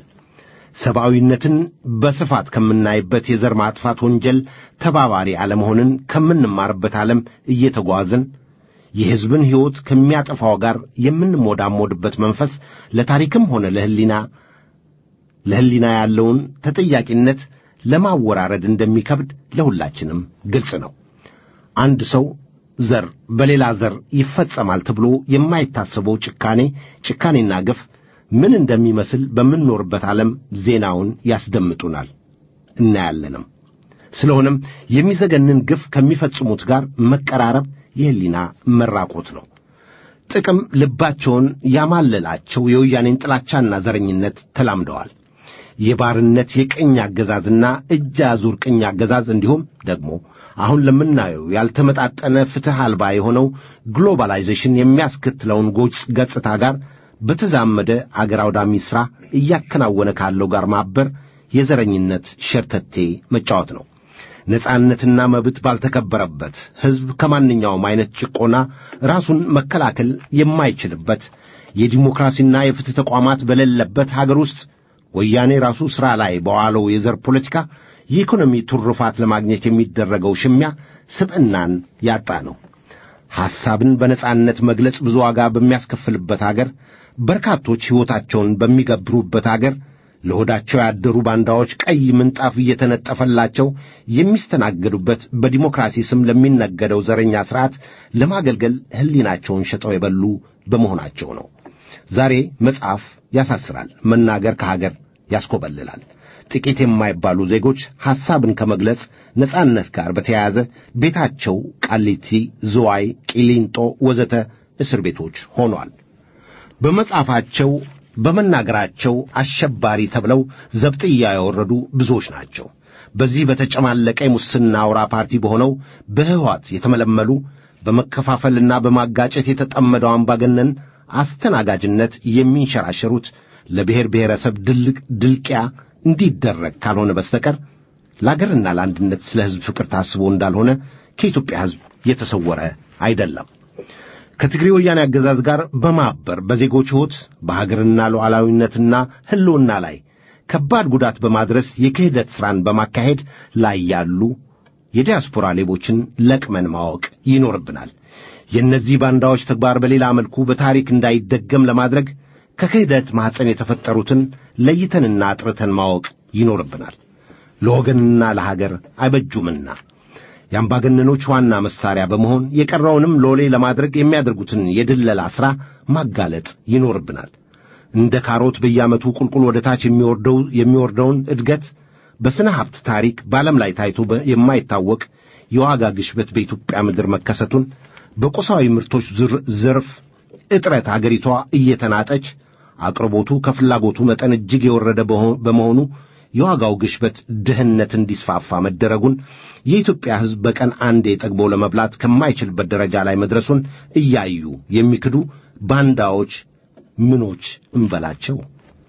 ሰብአዊነትን በስፋት ከምናይበት የዘር ማጥፋት ወንጀል ተባባሪ አለመሆንን ከምንማርበት ዓለም እየተጓዝን የሕዝብን ሕይወት ከሚያጠፋው ጋር የምንሞዳሞድበት መንፈስ ለታሪክም ሆነ ለሕሊና ለሕሊና ያለውን ተጠያቂነት ለማወራረድ እንደሚከብድ ለሁላችንም ግልጽ ነው። አንድ ሰው ዘር በሌላ ዘር ይፈጸማል ተብሎ የማይታሰበው ጭካኔ ጭካኔና ግፍ ምን እንደሚመስል በምንኖርበት ዓለም ዜናውን ያስደምጡናል እናያለንም። ስለሆነም የሚዘገንን ግፍ ከሚፈጽሙት ጋር መቀራረብ የሕሊና መራቆት ነው። ጥቅም ልባቸውን ያማለላቸው የወያኔን ጥላቻና ዘረኝነት ተላምደዋል። የባርነት የቅኝ አገዛዝና እጅ አዙር ቅኝ አገዛዝ እንዲሁም ደግሞ አሁን ለምናየው ያልተመጣጠነ ፍትሕ አልባ የሆነው ግሎባላይዜሽን የሚያስከትለውን ጎጭ ገጽታ ጋር በተዛመደ አገር አውዳሚ ሥራ እያከናወነ ካለው ጋር ማበር የዘረኝነት ሸርተቴ መጫወት ነው። ነጻነትና መብት ባልተከበረበት ሕዝብ ከማንኛውም አይነት ጭቆና ራሱን መከላከል የማይችልበት የዲሞክራሲና የፍትሕ ተቋማት በሌለበት ሀገር ውስጥ ወያኔ ራሱ ሥራ ላይ በዋለው የዘር ፖለቲካ የኢኮኖሚ ትሩፋት ለማግኘት የሚደረገው ሽሚያ ስብዕናን ያጣ ነው። ሐሳብን በነጻነት መግለጽ ብዙ ዋጋ በሚያስከፍልበት አገር፣ በርካቶች ሕይወታቸውን በሚገብሩበት አገር ለሆዳቸው ያደሩ ባንዳዎች ቀይ ምንጣፍ እየተነጠፈላቸው የሚስተናገዱበት በዲሞክራሲ ስም ለሚነገደው ዘረኛ ሥርዓት ለማገልገል ሕሊናቸውን ሸጠው የበሉ በመሆናቸው ነው። ዛሬ መጽሐፍ ያሳስራል፣ መናገር ከሀገር ያስኮበልላል። ጥቂት የማይባሉ ዜጎች ሐሳብን ከመግለጽ ነጻነት ጋር በተያያዘ ቤታቸው ቃሊቲ፣ ዝዋይ፣ ቂሊንጦ ወዘተ እስር ቤቶች ሆኗል። በመጽሐፋቸው በመናገራቸው አሸባሪ ተብለው ዘብጥያ የወረዱ ብዙዎች ናቸው። በዚህ በተጨማለቀ የሙስና አውራ ፓርቲ በሆነው በሕወሓት የተመለመሉ በመከፋፈልና በማጋጨት የተጠመደው አምባገነን አስተናጋጅነት የሚንሸራሸሩት ለብሔር ብሔረሰብ ድልቅ ድልቅያ እንዲደረግ ካልሆነ በስተቀር ለአገርና ለአንድነት ስለ ሕዝብ ፍቅር ታስቦ እንዳልሆነ ከኢትዮጵያ ሕዝብ የተሰወረ አይደለም። ከትግሬ ወያኔ አገዛዝ ጋር በማበር በዜጎች ሕይወት በሀገርና ሉዓላዊነትና ሕልውና ላይ ከባድ ጉዳት በማድረስ የክህደት ሥራን በማካሄድ ላይ ያሉ የዲያስፖራ ሌቦችን ለቅመን ማወቅ ይኖርብናል። የእነዚህ ባንዳዎች ተግባር በሌላ መልኩ በታሪክ እንዳይደገም ለማድረግ ከክህደት ማኅፀን የተፈጠሩትን ለይተንና አጥርተን ማወቅ ይኖርብናል። ለወገንና ለሀገር አይበጁምና የአምባገነኖች ዋና መሳሪያ በመሆን የቀረውንም ሎሌ ለማድረግ የሚያደርጉትን የድለላ ሥራ ማጋለጥ ይኖርብናል። እንደ ካሮት በየዓመቱ ቁልቁል ወደ ታች የሚወርደው የሚወርደውን እድገት በሥነ ሀብት ታሪክ በዓለም ላይ ታይቶ የማይታወቅ የዋጋ ግሽበት በኢትዮጵያ ምድር መከሰቱን በቁሳዊ ምርቶች ዘርፍ እጥረት አገሪቷ እየተናጠች አቅርቦቱ ከፍላጎቱ መጠን እጅግ የወረደ በመሆኑ የዋጋው ግሽበት ድህነት እንዲስፋፋ መደረጉን የኢትዮጵያ ሕዝብ በቀን አንዴ ጠግቦ ለመብላት ከማይችልበት ደረጃ ላይ መድረሱን እያዩ የሚክዱ ባንዳዎች ምኖች እንበላቸው?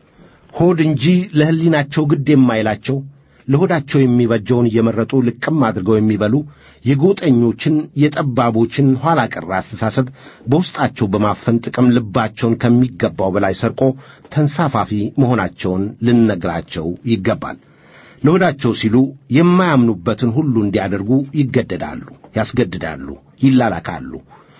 ሆድ እንጂ ለሕሊናቸው ግድ የማይላቸው ለሆዳቸው የሚበጀውን እየመረጡ ልቅም አድርገው የሚበሉ የጎጠኞችን የጠባቦችን ኋላ ቀር አስተሳሰብ በውስጣቸው በማፈን ጥቅም ልባቸውን ከሚገባው በላይ ሰርቆ ተንሳፋፊ መሆናቸውን ልንነግራቸው ይገባል። ለሆዳቸው ሲሉ የማያምኑበትን ሁሉ እንዲያደርጉ ይገደዳሉ፣ ያስገድዳሉ፣ ይላላካሉ።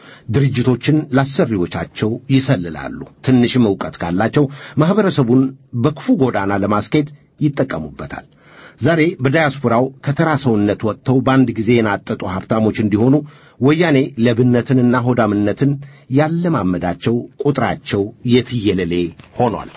ድርጅቶችን ላሰሪዎቻቸው ይሰልላሉ። ትንሽም ዕውቀት ካላቸው ማኅበረሰቡን በክፉ ጎዳና ለማስኬድ ይጠቀሙበታል። ዛሬ በዳያስፖራው ከተራ ሰውነት ወጥተው በአንድ ጊዜ የናጠጡ ሀብታሞች እንዲሆኑ ወያኔ ለብነትንና ሆዳምነትን ያለማመዳቸው ቁጥራቸው የትየለሌ ሆኗል።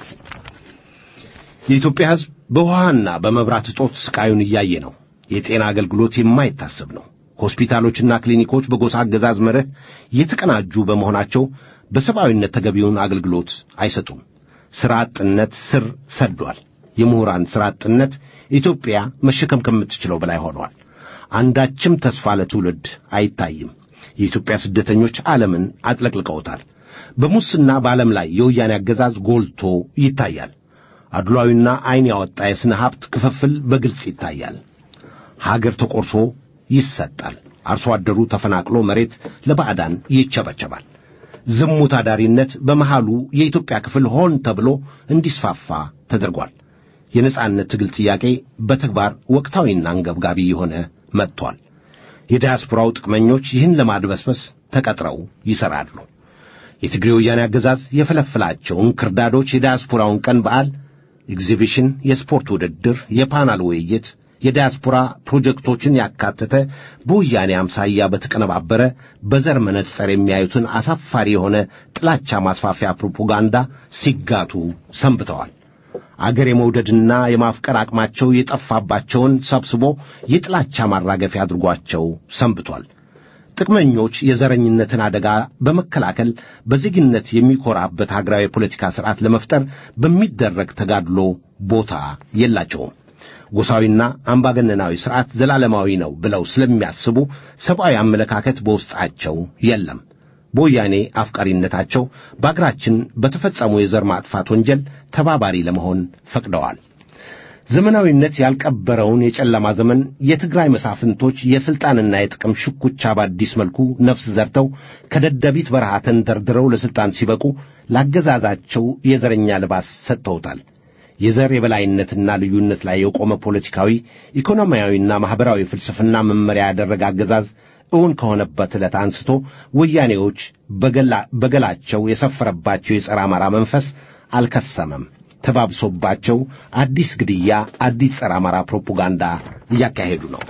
የኢትዮጵያ ሕዝብ በውሃና በመብራት እጦት ስቃዩን እያየ ነው። የጤና አገልግሎት የማይታሰብ ነው። ሆስፒታሎችና ክሊኒኮች በጎሳ አገዛዝ መርህ የተቀናጁ በመሆናቸው በሰብአዊነት ተገቢውን አገልግሎት አይሰጡም። ሥራ አጥነት ስር ሰዷል። የምሁራን ሥራ አጥነት ኢትዮጵያ መሸከም ከምትችለው በላይ ሆኗል። አንዳችም ተስፋ ለትውልድ አይታይም። የኢትዮጵያ ስደተኞች ዓለምን አጥለቅልቀውታል። በሙስና በዓለም ላይ የወያኔ አገዛዝ ጎልቶ ይታያል። አድሏዊና ዐይን ያወጣ የሥነ ሀብት ክፍፍል በግልጽ ይታያል። ሀገር ተቆርሶ ይሰጣል። አርሶ አደሩ ተፈናቅሎ መሬት ለባዕዳን ይቸበቸባል። ዝሙት አዳሪነት በመሃሉ የኢትዮጵያ ክፍል ሆን ተብሎ እንዲስፋፋ ተደርጓል። የነጻነት ትግል ጥያቄ በተግባር ወቅታዊና አንገብጋቢ የሆነ መጥቷል። የዲያስፖራው ጥቅመኞች ይህን ለማድበስበስ ተቀጥረው ይሠራሉ። የትግሬ ወያኔ አገዛዝ የፈለፈላቸውን ክርዳዶች የዲያስፖራውን ቀን በዓል፣ ኤግዚቢሽን፣ የስፖርት ውድድር፣ የፓናል ውይይት፣ የዲያስፖራ ፕሮጀክቶችን ያካተተ በወያኔ አምሳያ በተቀነባበረ በዘር መነጽር የሚያዩትን አሳፋሪ የሆነ ጥላቻ ማስፋፊያ ፕሮፓጋንዳ ሲጋቱ ሰንብተዋል። አገር የመውደድና የማፍቀር አቅማቸው የጠፋባቸውን ሰብስቦ የጥላቻ ማራገፊያ አድርጓቸው ሰንብቷል። ጥቅመኞች የዘረኝነትን አደጋ በመከላከል በዜግነት የሚኮራበት ሀገራዊ የፖለቲካ ሥርዓት ለመፍጠር በሚደረግ ተጋድሎ ቦታ የላቸውም። ጎሳዊና አምባገነናዊ ሥርዓት ዘላለማዊ ነው ብለው ስለሚያስቡ ሰብአዊ አመለካከት በውስጣቸው የለም። በወያኔ አፍቃሪነታቸው በአገራችን በተፈጸሙ የዘር ማጥፋት ወንጀል ተባባሪ ለመሆን ፈቅደዋል። ዘመናዊነት ያልቀበረውን የጨለማ ዘመን የትግራይ መሳፍንቶች የሥልጣንና የጥቅም ሽኩቻ በአዲስ መልኩ ነፍስ ዘርተው ከደደቢት በረሃ ተንደርድረው ለሥልጣን ሲበቁ ላገዛዛቸው የዘረኛ ልባስ ሰጥተውታል። የዘር የበላይነትና ልዩነት ላይ የቆመ ፖለቲካዊ፣ ኢኮኖሚያዊና ማኅበራዊ ፍልስፍና መመሪያ ያደረገ አገዛዝ እውን ከሆነበት ዕለት አንስቶ ወያኔዎች በገላቸው የሰፈረባቸው የጸረ አማራ መንፈስ አልከሰመም። ተባብሶባቸው አዲስ ግድያ፣ አዲስ ጸረ አማራ ፕሮፓጋንዳ እያካሄዱ ነው።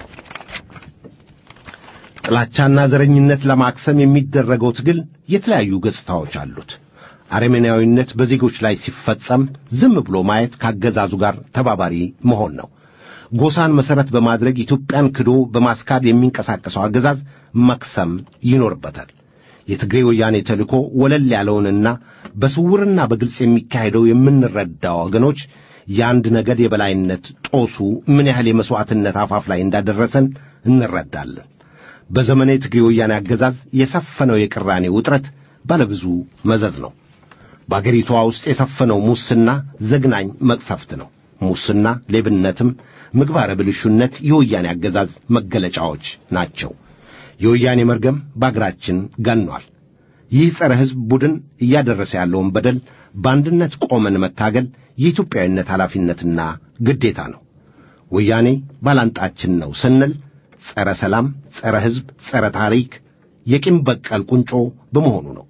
ጥላቻና ዘረኝነት ለማክሰም የሚደረገው ትግል የተለያዩ ገጽታዎች አሉት። አረመኔያዊነት በዜጎች ላይ ሲፈጸም ዝም ብሎ ማየት ካገዛዙ ጋር ተባባሪ መሆን ነው። ጎሳን መሠረት በማድረግ ኢትዮጵያን ክዶ በማስካድ የሚንቀሳቀሰው አገዛዝ መክሰም ይኖርበታል። የትግሬ ወያኔ ተልእኮ ወለል ያለውንና በስውርና በግልጽ የሚካሄደው የምንረዳው ወገኖች የአንድ ነገድ የበላይነት ጦሱ ምን ያህል የመሥዋዕትነት አፋፍ ላይ እንዳደረሰን እንረዳለን። በዘመነ የትግሬ ወያኔ አገዛዝ የሰፈነው የቅራኔ ውጥረት ባለብዙ መዘዝ ነው። በአገሪቷ ውስጥ የሰፈነው ሙስና ዘግናኝ መቅሰፍት ነው። ሙስና፣ ሌብነትም፣ ምግባረ ብልሹነት የወያኔ አገዛዝ መገለጫዎች ናቸው። የወያኔ መርገም በአገራችን ገኗል። ይህ ጸረ ሕዝብ ቡድን እያደረሰ ያለውን በደል በአንድነት ቆመን መታገል የኢትዮጵያዊነት ኃላፊነትና ግዴታ ነው። ወያኔ ባላንጣችን ነው ስንል ጸረ ሰላም፣ ጸረ ሕዝብ፣ ጸረ ታሪክ የቂም በቀል ቁንጮ በመሆኑ ነው።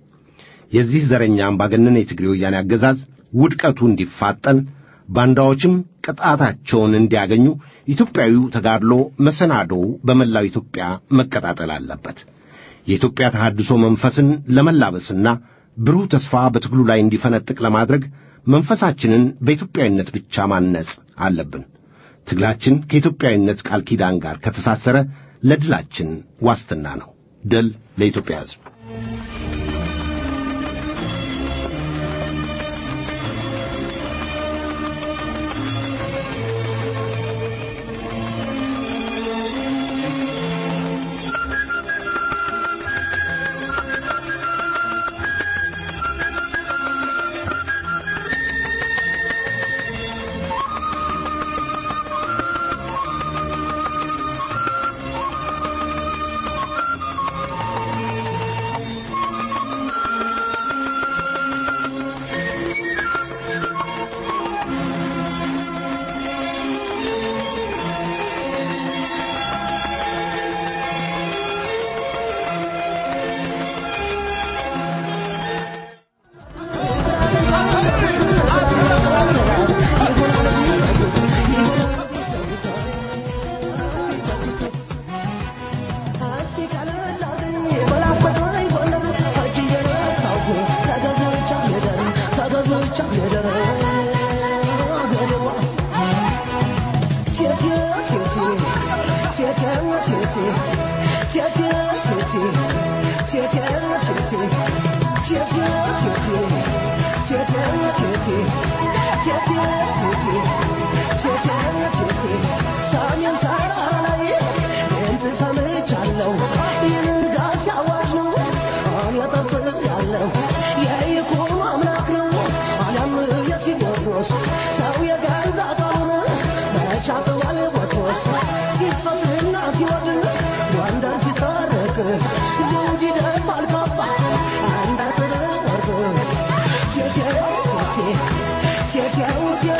የዚህ ዘረኛ አምባገነን የትግሬ ወያኔ አገዛዝ ውድቀቱ እንዲፋጠን ባንዳዎችም ቅጣታቸውን እንዲያገኙ ኢትዮጵያዊው ተጋድሎ መሰናዶው በመላው ኢትዮጵያ መቀጣጠል አለበት። የኢትዮጵያ ተሐድሶ መንፈስን ለመላበስና ብሩህ ተስፋ በትግሉ ላይ እንዲፈነጥቅ ለማድረግ መንፈሳችንን በኢትዮጵያዊነት ብቻ ማነጽ አለብን። ትግላችን ከኢትዮጵያዊነት ቃል ኪዳን ጋር ከተሳሰረ ለድላችን ዋስትና ነው። ድል ለኢትዮጵያ ሕዝብ። Yeah.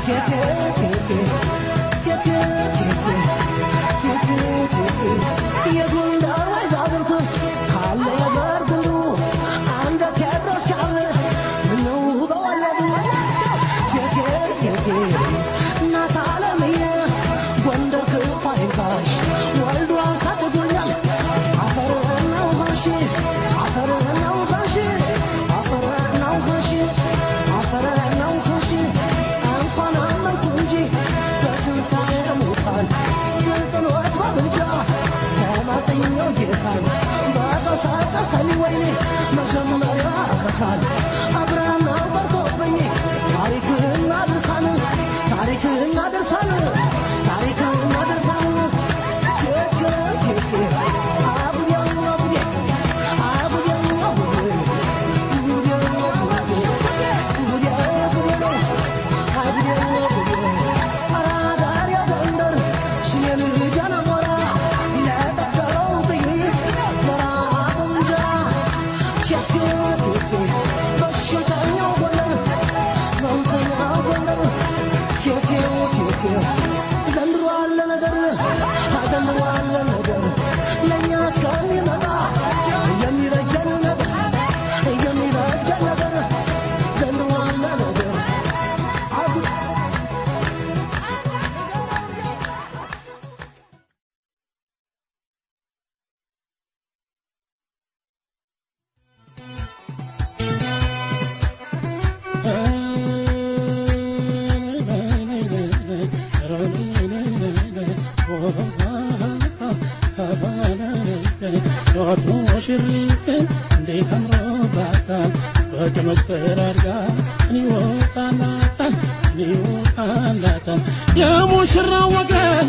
የሙሽራ ወገን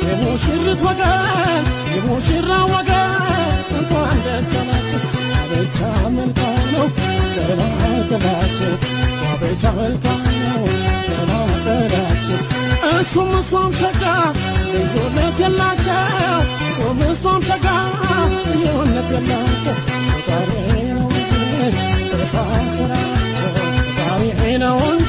የሙሽሪት ወገን የሙሽራ ወገን እንኳን ደስ አላችሁ አበቻ መልካም ነው ገና ገላችሁ አበቻ መልካም ነው ገና ገላችሁ እሱም እሷም ሸጋ ልዩነት የላቸው እሱም እሷም ሸጋ ልዩነት የላቸው ፈጣሪ ነው እንጂ ተሳስራቸው ፈጣሪ ነው እንጂ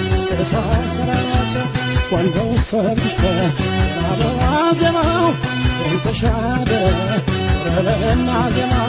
ተሳስራቸው ወንደው ሰርግሽ አበባ ዜማው ተሻደ ረበና ዜማው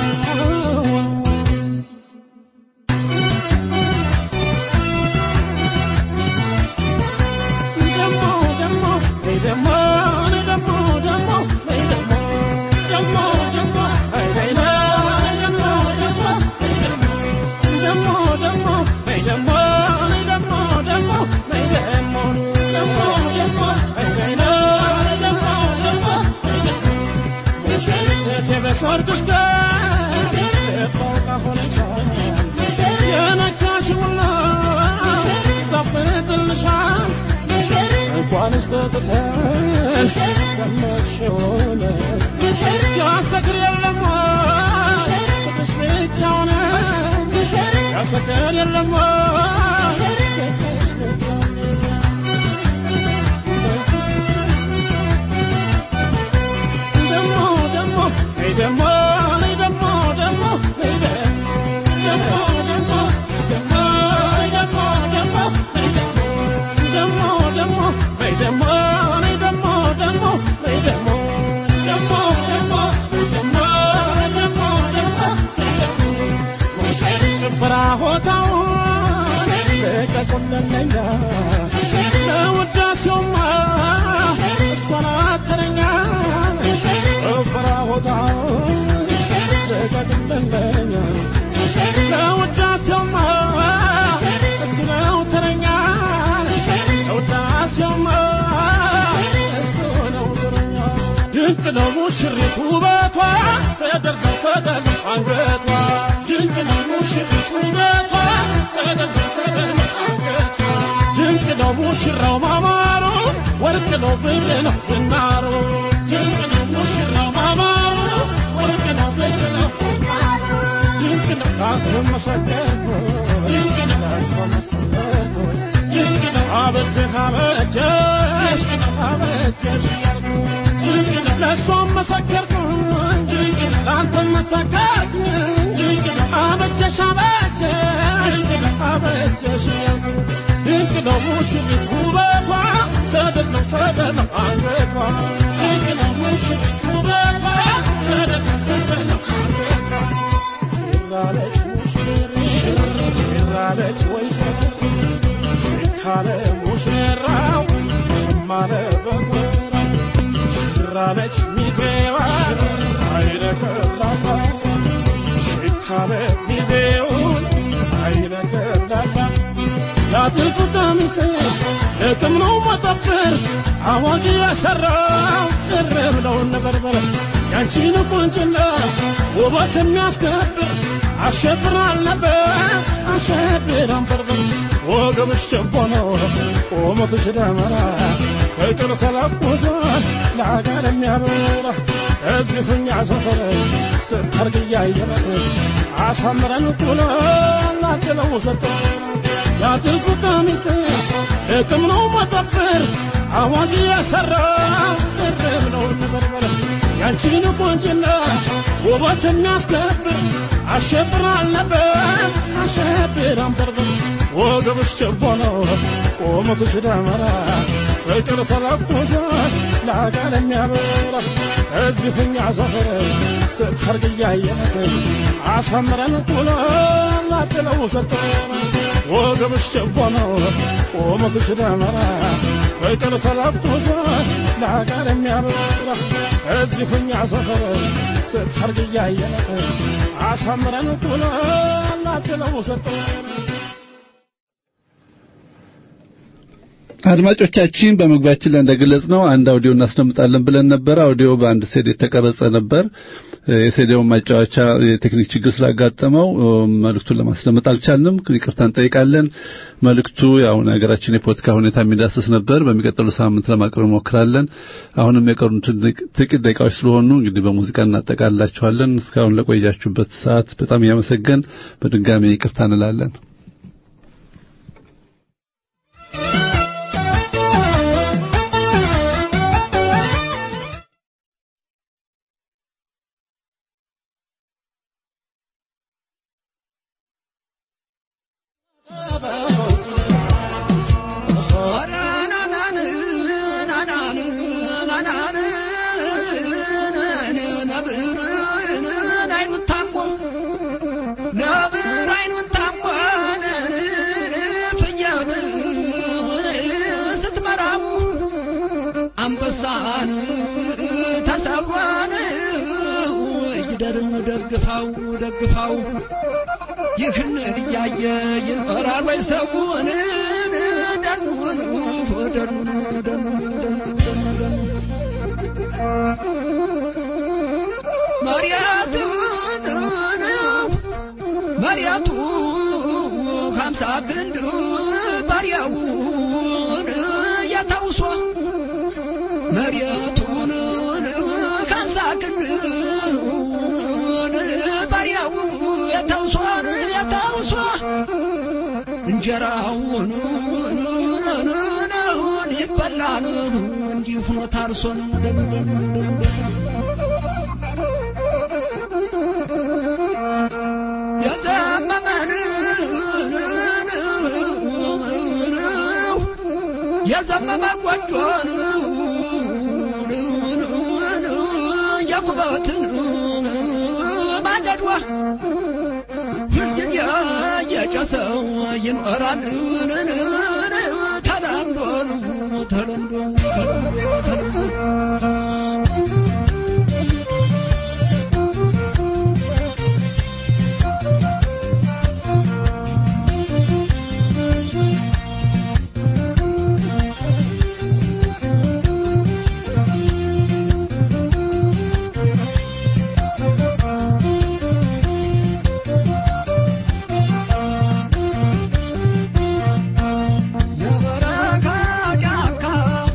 ደሞ ደሞ ወይ ደሞ ወይ ደሞ ደሞ ወይ ደሞ ደሞ ደሞ ወይ ደሞ ደሞ ደሞ ወይ ደሞ ደሞ ደሞ ወይ ደሞ ወይ ደሞ ደሞ ወይ ደሞ ደሞ ደሞ ወይ ደሞ ደሞ ደሞ ወይ ደሞ ሙሽሪት በሰርግሽ ቀን የፎቃ ሆነሻል የነካሽውና ይጣፍጥልሻል እንኳንስ ተጥተሽ ሰመሽውን ያሰክር የለም ፍቅርሽ ብቻውን ያሰክር የለም ፍቅርሽ ብቻውን ደሞ ደሞ ነይ ደሞ ነይ ደሞ ደሞ ነይ ደሞ ደሞ ደሞ ደሞ ደሞ ነይ ደሞ ደሞ ደሞ ነይ ደሞ ነይ ደሞ ደሞ ነይ ደሞ ደሞ ደሞ ደሞ ደሞ ደሞ ነይ ደሞ ሙሽሪት ጭፈራ ሆታው ልቀቁልንኛ ለውዳሴውማ እሷን አተረኛ ጭፈራ ሆታው ልቀቁልንኛ ለውዳሴውማ እሱ ነው ተረኛ ለውዳሴውማ እሱ ነው ተረኛ ድንቅ ነው ሙሽሪት ውበቷ ሰደር ነው ሰደር አንገቷ ድንቅ ነው ሙሽሪት ውበቷ ሰደር ነው ሰደር አንገቷ ድንቅ ነው ሙሽራው ማማሩ ወርቅ ነው ብር ነው ዝናሩ ድንቅ ነው ሙሽራው ማማሩ ወርቅ ነው ብር ነው ድንቅ ነው ካንተ መሰከርኩ ድንቅ ነው ካንተ መሰከርኩ ድንቅ ነው አበጀህ አበጀሽ አበጀሽ ያልኩ ድንቅ ነው ለእሷም መሰከርኩ ድንቅ ነው ለአንተም መሰከርኩ ድንቅ ነው አበጀሽ አበጀሽ አበጀሽ ያልኩ ድንቅ ነው ሙሽሪት ውበቷ ሰደድ ነው ሰደድ ነው አንገቷ ድንቅ ነው ሙሽሪት ውበቷ ሰደድ ነው ሰደድ ነው አንገቷ ሽራለች ሙሽሪት ሽራለች ወይዘሮ ሽካለ ሙሽራው ሽማለ በፈራው ሽራለች ሚዜዋ አይነከላታ ሽካለ ሚዜውን አይነከላታ ያጥልቁ ቀሚስ ለቅም ነው መጠፍር አዋቂ ያሰራው እርም ነው ነበርበር ያንቺን ቁንጭና ውበት የሚያስከብር አሸብር አልነበር አሸብር አንበርበር ወገብሽ ችቦ ነው ቁመትሽ ደመራ ፍቅር ተለኩሷል ለአጋር የሚያበራ እዚህ ፍኛ ሰፈር ስታርግ እያየረት አሳምረን ቁሎ ላድለው ሰጠን ያጥልቁ ቀሚስ እቅም ነው መጠፍር አዋቂ ያሰራው እርም ነው ነበርበር ያንቺን ቆንጭና ውበት የሚያስከብር አሸብር አልነበር አሸብር አንበርበር ወገብሽ ችቦ ነው ቁመትሽ ደመራ ፍቅር ተለኩሷል ለአጋር የሚያበራ እዚህ ፍኛ ሰፈር ስታርግ እያየነት አሳምረን ቁሎ ላድለው ሰጠን ወገብሽ ችቦ ነው ቁመትሽ ደመራ ፍቅር ተለኩሷል ለአጋር የሚያበራ እዚህ ፍኛ ሰፈር ስታርግ እያየነት አሳምረን ቁሎ ላድለው ሰጠን አድማጮቻችን በመግቢያችን ላይ እንደገለጽ ነው አንድ አውዲዮ እናስደምጣለን ብለን ነበር። አውዲዮ በአንድ ሴድ የተቀረጸ ነበር። የሴዲውን ማጫወቻ የቴክኒክ ችግር ስላጋጠመው መልእክቱን ለማስደመጥ አልቻልንም። ይቅርታ እንጠይቃለን። መልእክቱ ያው ሀገራችን የፖለቲካ ሁኔታ የሚዳስስ ነበር። በሚቀጥሉ ሳምንት ለማቅረብ እንሞክራለን። አሁንም የቀሩን ጥቂት ደቂቃዎች ስለሆኑ እንግዲህ በሙዚቃ እናጠቃልላችኋለን። እስካሁን ለቆያችሁበት ሰዓት በጣም እያመሰገን በድጋሚ ይቅርታ እንላለን። አንበሳን ተሰብሯን ይደርን ደግፋው ደግፋው ይህን እያየ ይኖራል ወይ ሰውን ደኑን ደኑን ደኑን መሪያቱን መሪያቱ ሀምሳ ግንድ ባሪያውን ያታውሷ መሬቱን ከምሳ ክንውን ባሪያው የተውሷን የተውሷ እንጀራውን ይበላን እንዲህ ሆኖ ታርሶን የዘመመን የዘመመ ጎጆን የኩበትን ማንደዷ ሁልጊዜ የጨሰው ይኖራል ተለምዶ ተለምዶ ተለምዶ የበረካ ጫካ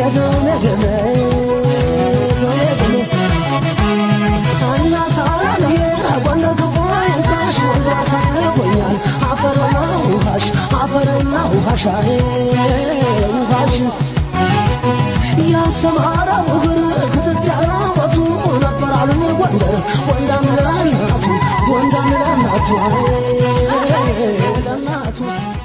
ደሜ ደሜ ደሜ እና ሳራዬ ጎንደር ክፉኝታሽ ወንዶ አሳርጎኛል አፈርና ውሃሽ አፈርና ውሃሽ አይ ውሃሽ ያሰማራው እግር ክትት ያለበቱ ነበር አሉኝ ጎንደር ወንዳም ለእናቱ ወንዳም ለእናቱ አይ ለእናቱ